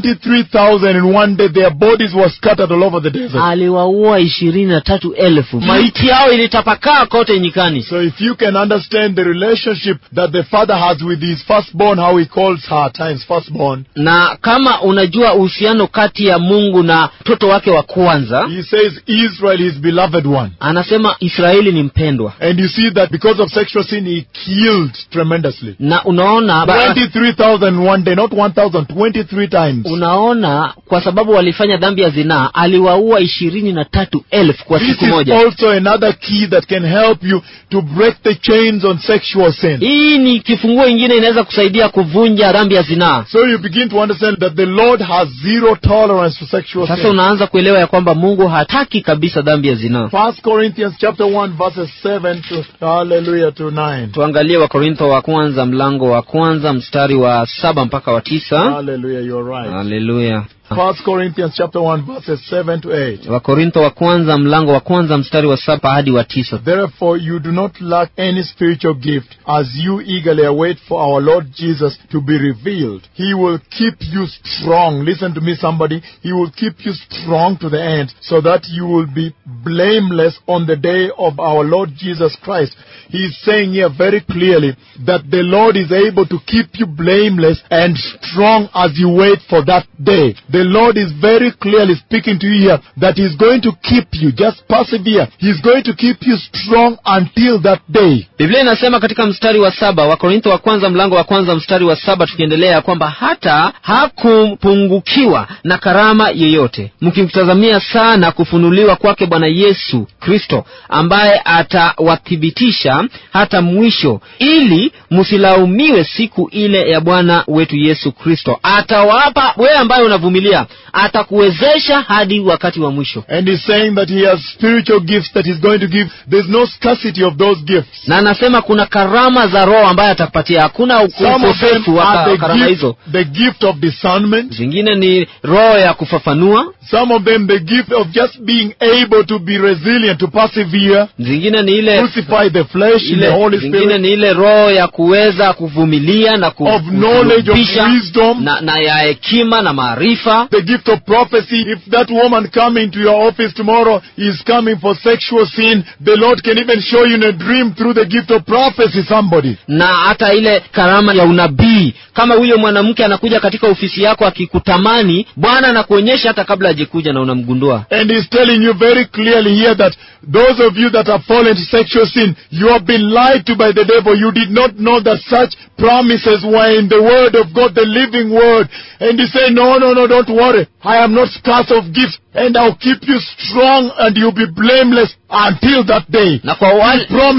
23,000 in one day. Their bodies were scattered all over the desert. aliwaua ishirini na tatu elfu maiti yao ilitapakaa kote nyikani So if you can understand the relationship that the father has with his firstborn, how he calls her at times firstborn, na kama unajua uhusiano kati ya mungu na mtoto wake wa kwanza he says Israel, his beloved one. anasema israeli ni mpendwa And you see that because of sexual sin, he killed tremendously. na unaona ba- 23,000 in one day, not 1,000, 23 times. unaona kwa sababu walifanya dhambi ya zinaa aliwaua ishirini na tatu elfu kwa This siku is moja also another key that can help you to break the chains on sexual sin. hii ni kifunguo ingine inaweza kusaidia kuvunja dhambi ya zinaa So you begin to understand that the Lord has zero tolerance for sexual sasa sin. unaanza kuelewa ya kwamba mungu hataki kabisa dhambi ya zinaa First Corinthians chapter 1 verses 7 to hallelujah to 9. tuangalie wakorintho wa kwanza mlango wa kwanza mstari wa saba mpaka wa tisa Hallelujah, you're right. haleluya First Corinthians chapter 1 verses 7 to 8. wakorintho wa kwanza mlango wa kwanza mstari wa saba hadi wa tisa Therefore you do not lack any spiritual gift as you eagerly await for our Lord Jesus to be revealed. He will keep you strong. Listen to me somebody. He will keep you strong to the end so that you will be blameless on the day of our Lord Jesus Christ. He is saying here very clearly that the Lord is able to keep you blameless and strong as you wait for that day. The Lord is very clearly speaking to you here that He's going to keep you. Just persevere. He's going to keep you strong until that day. biblia inasema katika mstari wa saba wakorintho wa kwanza mlango wa kwanza mstari wa saba tukiendelea kwamba hata hakupungukiwa na karama yeyote mkimtazamia sana kufunuliwa kwake bwana yesu kristo ambaye atawathibitisha hata mwisho ili msilaumiwe siku ile ya bwana wetu yesu kristo atawapa wewe ambaye unavumilia atakuwezesha hadi wakati wa mwisho And He's saying that He has spiritual gifts that He's going to give. There's no scarcity of those gifts. na anasema kuna karama za roho ambaye atakupatia hakuna Some of them ukosefu wa are ka- karama the hizo gift, the gift of discernment. zingine ni roho ya kufafanua Some of them the gift of just being able to be resilient, to persevere, zingine ni ile crucify the flesh in the ile Holy zingine Spirit. ni ile roho ya kuweza kuvumilia na ku- Of knowledge, of kusulubisha wisdom. na, na ya hekima na maarifa The gift of prophecy. If that woman coming to your office tomorrow is coming for sexual sin, the Lord can even show you in a dream through the gift of prophecy somebody. na hata ile karama ya unabii kama huyo mwanamke anakuja katika ofisi yako akikutamani bwana anakuonyesha hata kabla hajekuja na unamgundua And he's telling you very clearly here that those of you that have fallen to sexual sin, you have been lied to by the devil. You did not know that such promises were in the word of God, the living word. And he said, no, no, no, don't worry. I am not scarce of gifts and I'll keep you strong and you'll be blameless until that day. na kwa He wale promises.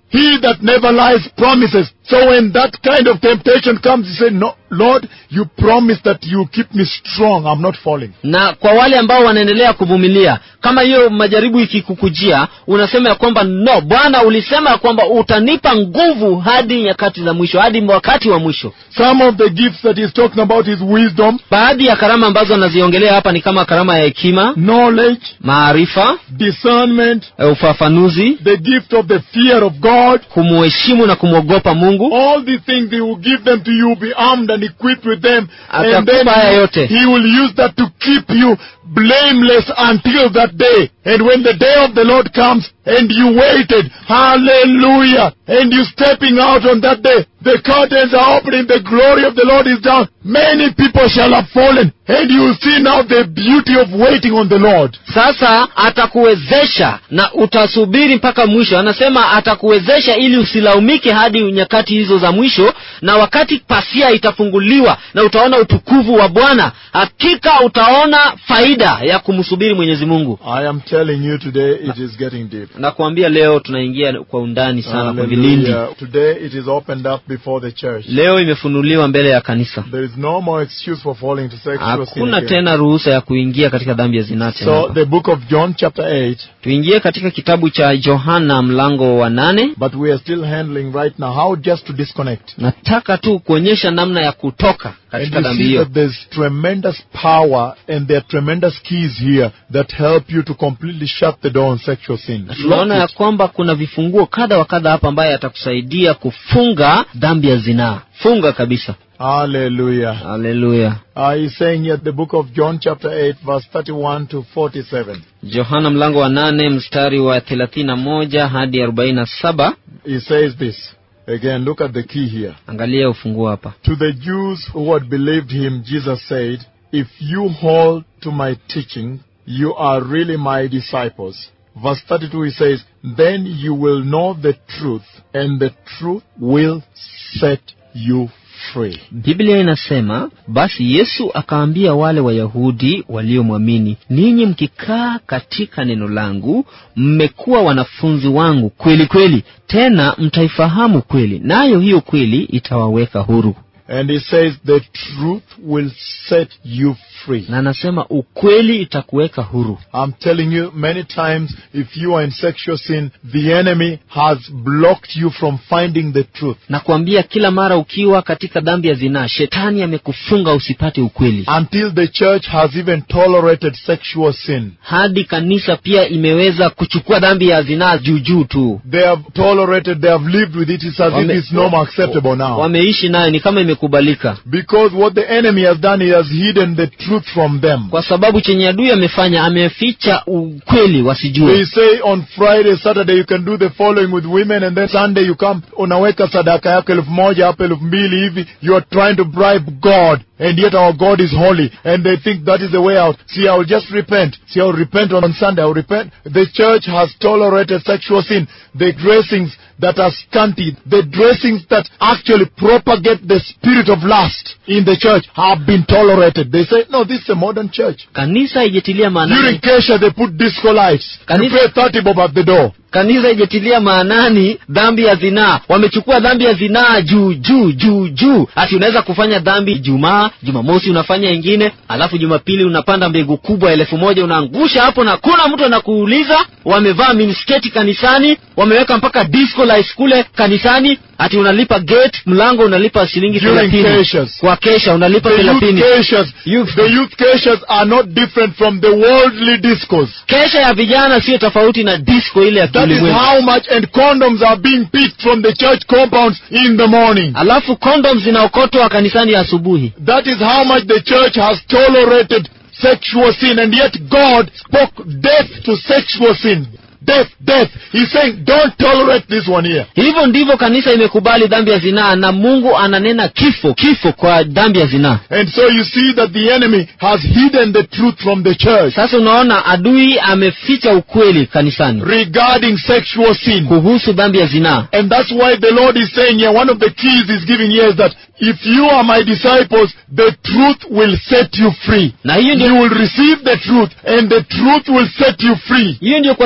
He that never lies promises. So when that kind of temptation comes, you say, No, Lord, you promised that you keep me strong. I'm not falling. na kwa wale ambao wanaendelea kuvumilia kama hiyo majaribu ikikukujia unasema ya kwamba no bwana ulisema ya kwamba utanipa nguvu hadi nyakati za mwisho hadi wakati wa mwisho Some of the gifts that he's talking about is wisdom, baadhi ya karama ambazo anaziongelea hapa ni kama karama ya hekima knowledge, maarifa discernment, eh, ufafanuzi the gift of the fear of God. kumuheshimu na kumwogopa mungu All these things he will give them to you, be armed and equipped with them, and then Atakupa haya yote. he will use that to keep you blameless until that day. And when the day of the Lord comes and you waited, hallelujah, and you stepping out on that day, the curtains are opening, the glory of the Lord is down. Many people shall have fallen, and you will see now the beauty of waiting on the Lord. sasa atakuwezesha na utasubiri mpaka mwisho anasema atakuwezesha ili usilaumike hadi nyakati hizo za mwisho na wakati pasia itafunguliwa na utaona utukufu wa bwana hakika utaona faida ya kumsubiri mwenyezi mungu I am telling you today, it is getting deep. nakuambia leo tunaingia kwa undani sana kwa vilindi Hallelujah. Today it is opened up before the church. leo imefunuliwa mbele ya kanisa There is no more excuse for falling to sexual sin. hakuna again. tena ruhusa ya kuingia katika dhambi ya zinaa tena So hapa. the book of John chapter 8, tuingie katika kitabu cha yohana mlango wa nane but we are still handling right now how just to disconnect. nataka tu kuonyesha namna ya kutoka And katika you dhambi see hiyo that there's tremendous power and there are tremendous keys here that help you to completely shut the door on sexual sin. Na tunaona ya Lock it. kwamba kuna vifunguo kadha wa kadha hapa ambaye atakusaidia kufunga dhambi ya zinaa funga kabisa Hallelujah. haleluya Uh, he's saying here the book of John chapter 8 verse 31 to 47. yohana mlango wa nane mstari wa thelathini na moja hadi arobaini na saba He says this. Again, look at the key here. angalia ufunguo hapa To the Jews who had believed him, Jesus said, If you hold to my teaching, you are really my disciples. Verse 32 he says, Then you will know the truth, and the truth will set you free. biblia inasema basi yesu akaambia wale wayahudi waliomwamini ninyi mkikaa katika neno langu mmekuwa wanafunzi wangu kweli kweli tena mtaifahamu kweli nayo hiyo kweli itawaweka huru And he says, The truth will set you free. na anasema ukweli itakuweka huru I'm telling you, many times, if you are in sexual sin, the enemy has blocked you from finding the truth. na kuambia kila mara ukiwa katika dhambi ya zinaa shetani amekufunga usipate ukweli Until the church has even tolerated sexual sin. hadi kanisa pia imeweza kuchukua dhambi ya zinaa juujuu tu They have tolerated, they have lived with it. It's as if it's no more acceptable now. wameishi nayo ni kama imekubalika Because what the enemy has done, he has hidden the truth from them. kwa sababu chenye adui amefanya ameficha ukweli They wasijue say on Friday, Saturday you can do the following with women and then Sunday you come unaweka sadaka yako elfu moja hapo elfu mbili hivi. You are trying to bribe God and yet our God is holy and they think that is the way out. See, I will just repent. See, I will repent on Sunday. I will repent. The church has tolerated sexual sin. The dressings that are scanty, the dressings that actually propagate the spirit of lust in the church have been tolerated. They say, no, this is a modern church. kanisa ijetilia During maanani Kesha, they put disco lights. You Kanisa- pay 30 bob at the door. kanisa ijetilia maanani dhambi ya zinaa wamechukua dhambi ya zinaa juu juu juu juu ati unaweza kufanya dhambi jumaa jumamosi unafanya ingine alafu jumapili unapanda mbegu kubwa elfu moja unaangusha hapo na kuna mtu anakuuliza wamevaa minisketi kanisani wameweka mpaka disco lights kule kanisani ati unalipa gate mlango unalipa shilingi During thelathini Keshas. kwa kesha unalipa The youth thelathini Keshas, Youth- the youth Keshas are not different from the worldly discos. kesha ya vijana sio tofauti na disco ile ya That is kiulimwengu how much, and condoms are being picked from the church compounds in the morning. alafu condoms zinaokotwa kanisani asubuhi That is how much the church has tolerated sexual sin, and yet God spoke death to sexual sin. Death, death. He's saying, don't tolerate this one here. hivyo ndivyo kanisa imekubali dhambi ya zinaa na mungu ananena kifo kifo kwa dhambi ya zinaa And so you see that the enemy has hidden the truth from the church sasa unaona adui ameficha ukweli kanisani regarding sexual sin. kuhusu dhambi ya zinaa And that's why the Lord is saying here, one of the keys he's giving here is that if you are my disciples, the truth will set you free. na hiyo You ndio will receive the truth, and the truth will set you free. hiyo ndio kwa sababu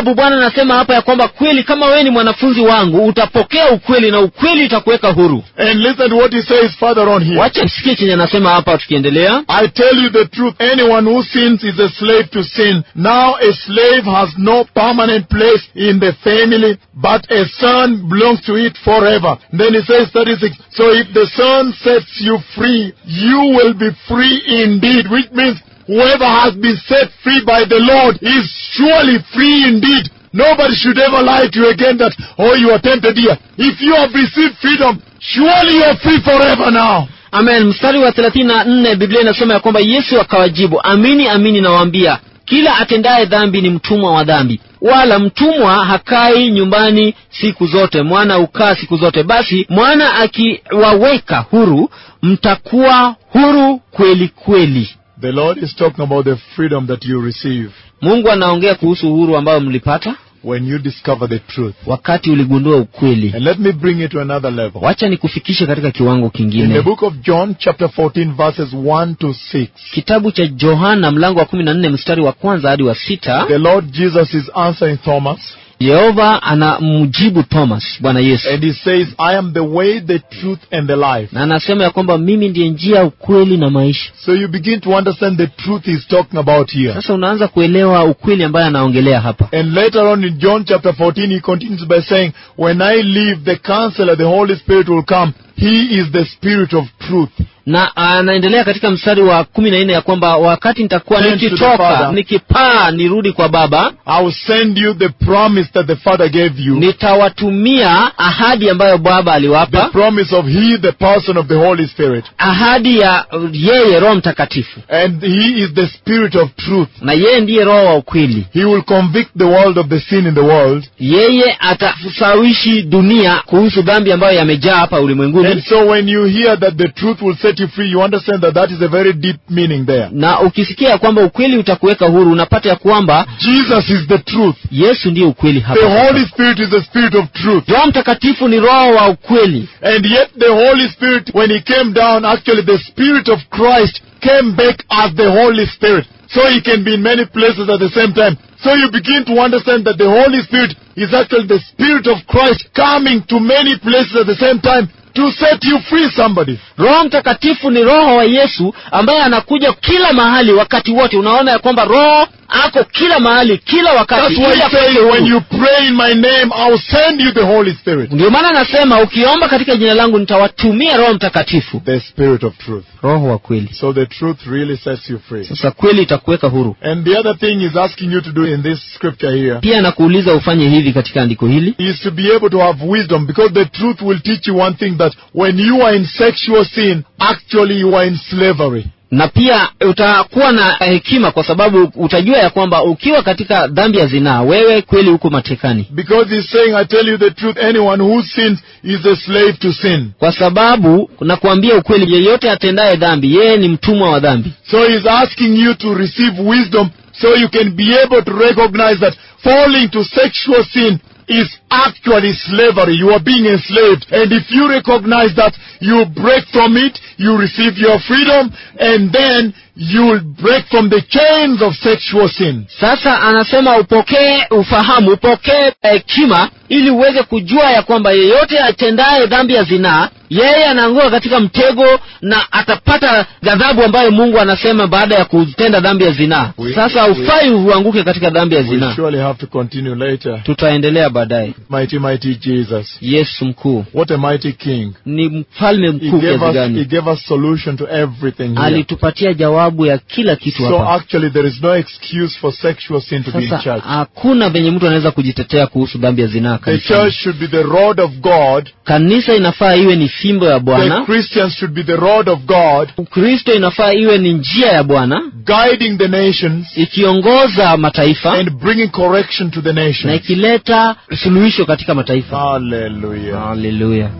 sababu bwana anasema hapa ya kwamba kweli kama wewe ni mwanafunzi wangu utapokea ukweli na ukweli itakuweka huru And listen to what he says further on here. wacha msikie chenye anasema hapa tukiendelea I tell you the truth, anyone who sins is a slave to sin. Now a slave has no permanent place in the family, but a son belongs to it forever. Then he says 36, so if the son sets you free, you will be free indeed, which means whoever has been set free by the Lord is surely free indeed. Nobody should ever lie to you again that, oh, you are tempted here. If you have received freedom, surely you are free forever now. amen mstari wa thelathini na nne biblia inasema ya kwamba yesu akawajibu amini amini nawaambia kila atendaye dhambi ni mtumwa wa dhambi wala mtumwa hakai nyumbani siku zote mwana hukaa siku zote basi mwana akiwaweka huru mtakuwa huru kweli kweli The Lord is talking about the freedom that you receive mungu anaongea kuhusu uhuru ambao mlipata when you discover the truth. wakati uligundua ukweli And let me bring it to another level. wacha nikufikishe katika kiwango In the kingine book of John, chapter 14, verses 1 to 6, kitabu cha johana mlango wa kumi na nne mstari wa kwanza hadi wa sita the Lord Jesus is answering Thomas, yehova anamjibu thomas bwana yesu and he says, I am the way, the truth, and the life. na anasema ya kwamba mimi ndiye njia ukweli na maisha So you begin to understand the truth he's talking about here. sasa unaanza kuelewa ukweli ambaye anaongelea hapa And later on in John chapter 14, he continues by saying, When I leave, the counselor, the Holy Spirit will come. He is the Spirit of truth. na anaendelea katika mstari wa kumi na nne ya kwamba wakati nitakuwa Send to the nikitoka Father. nikipaa nirudi kwa baba I will send you the promise that the Father gave you. nitawatumia ahadi ambayo baba The aliwapa promise of He, the person of the Holy Spirit. ahadi ya uh, yeye roho mtakatifu And He is the Spirit of truth. na yeye ndiye roho wa ukweli He will convict the world of the sin in the world. yeye atasawishi dunia kuhusu dhambi ambayo yamejaa hapa And ulimwenguni so when you hear that the truth will set you free, you understand that that is a very deep meaning there. na ukisikia ya kwamba ukweli utakuweka huru unapata ya kwamba Jesus is the truth. yesu ndiye ukweli The hapa Holy Spirit is the Spirit of truth. roho mtakatifu ni roho wa ukweli And yet the Holy Spirit, when He came down, actually the Spirit of Christ came back as the Holy Spirit. So He can be in many places at the same time. So you begin to understand that the Holy Spirit is actually the Spirit of Christ coming to many places at the same time to set you free somebody. roho mtakatifu ni roho wa yesu ambaye anakuja kila mahali wakati wote unaona ya kwamba roho ako kila mahali kila wakati That's why ili He akuweke says, huru. when you pray in my name, I'll send you the Holy Spirit. ndio maana anasema ukiomba katika jina langu nitawatumia roho mtakatifu The Spirit of truth. roho wa kweli So the truth really sets you free. sasa kweli itakuweka huru And the other thing He's asking you to do in this scripture here pia nakuuliza ufanye hivi katika andiko hili is to be able to have wisdom because the truth will teach you one thing that when you are in sexual sin, actually you are in slavery. na pia utakuwa na hekima kwa sababu utajua ya kwamba ukiwa katika dhambi ya zinaa wewe kweli huko matekani Because he's saying, I tell you the truth, anyone who sins is a slave to sin. kwa sababu nakuambia ukweli yeyote atendaye dhambi yeye ni mtumwa wa dhambi So he's asking you to receive wisdom so you can be able to recognize that falling to sexual sin is actually slavery. You are being enslaved. And if you recognize that, you break from it, you receive your freedom, and then you'll break from the chains of sexual sin. sasa anasema upokee ufahamu upokee hekima ili uweze kujua ya kwamba yeyote atendaye dhambi ya zinaa yeye anaanguka katika mtego na atapata ghadhabu ambayo mungu anasema baada ya kutenda dhambi ya zinaa We- sasa we- ufai uanguke katika dhambi ya We zinaa surely have to continue later. tutaendelea baadaye Mighty, mighty Jesus. yesu mkuu What a mighty king. ni mfalme He mkuu gave kiasi us, he gani gave us solution to everything here. alitupatia jawabu ya kila kitu So hapa actually there is no excuse for sexual sin to be in sasa church. hakuna venye mtu anaweza kujitetea kuhusu dhambi ya zinaa The kanisani. church should be the rod of God. kanisa inafaa iwe ni fimbo ya The bwana Christians should be the rod of God, ukristo inafaa iwe ni njia ya bwana guiding the nations ikiongoza mataifa and bringing correction to the na nations. ikileta suluhisho katika mataifa Hallelujah. haleluya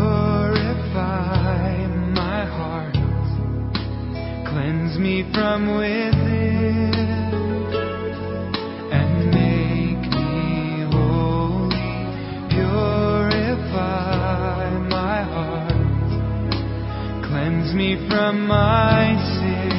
Purify my heart, cleanse me from within, and make me holy. Purify my heart, cleanse me from my sin.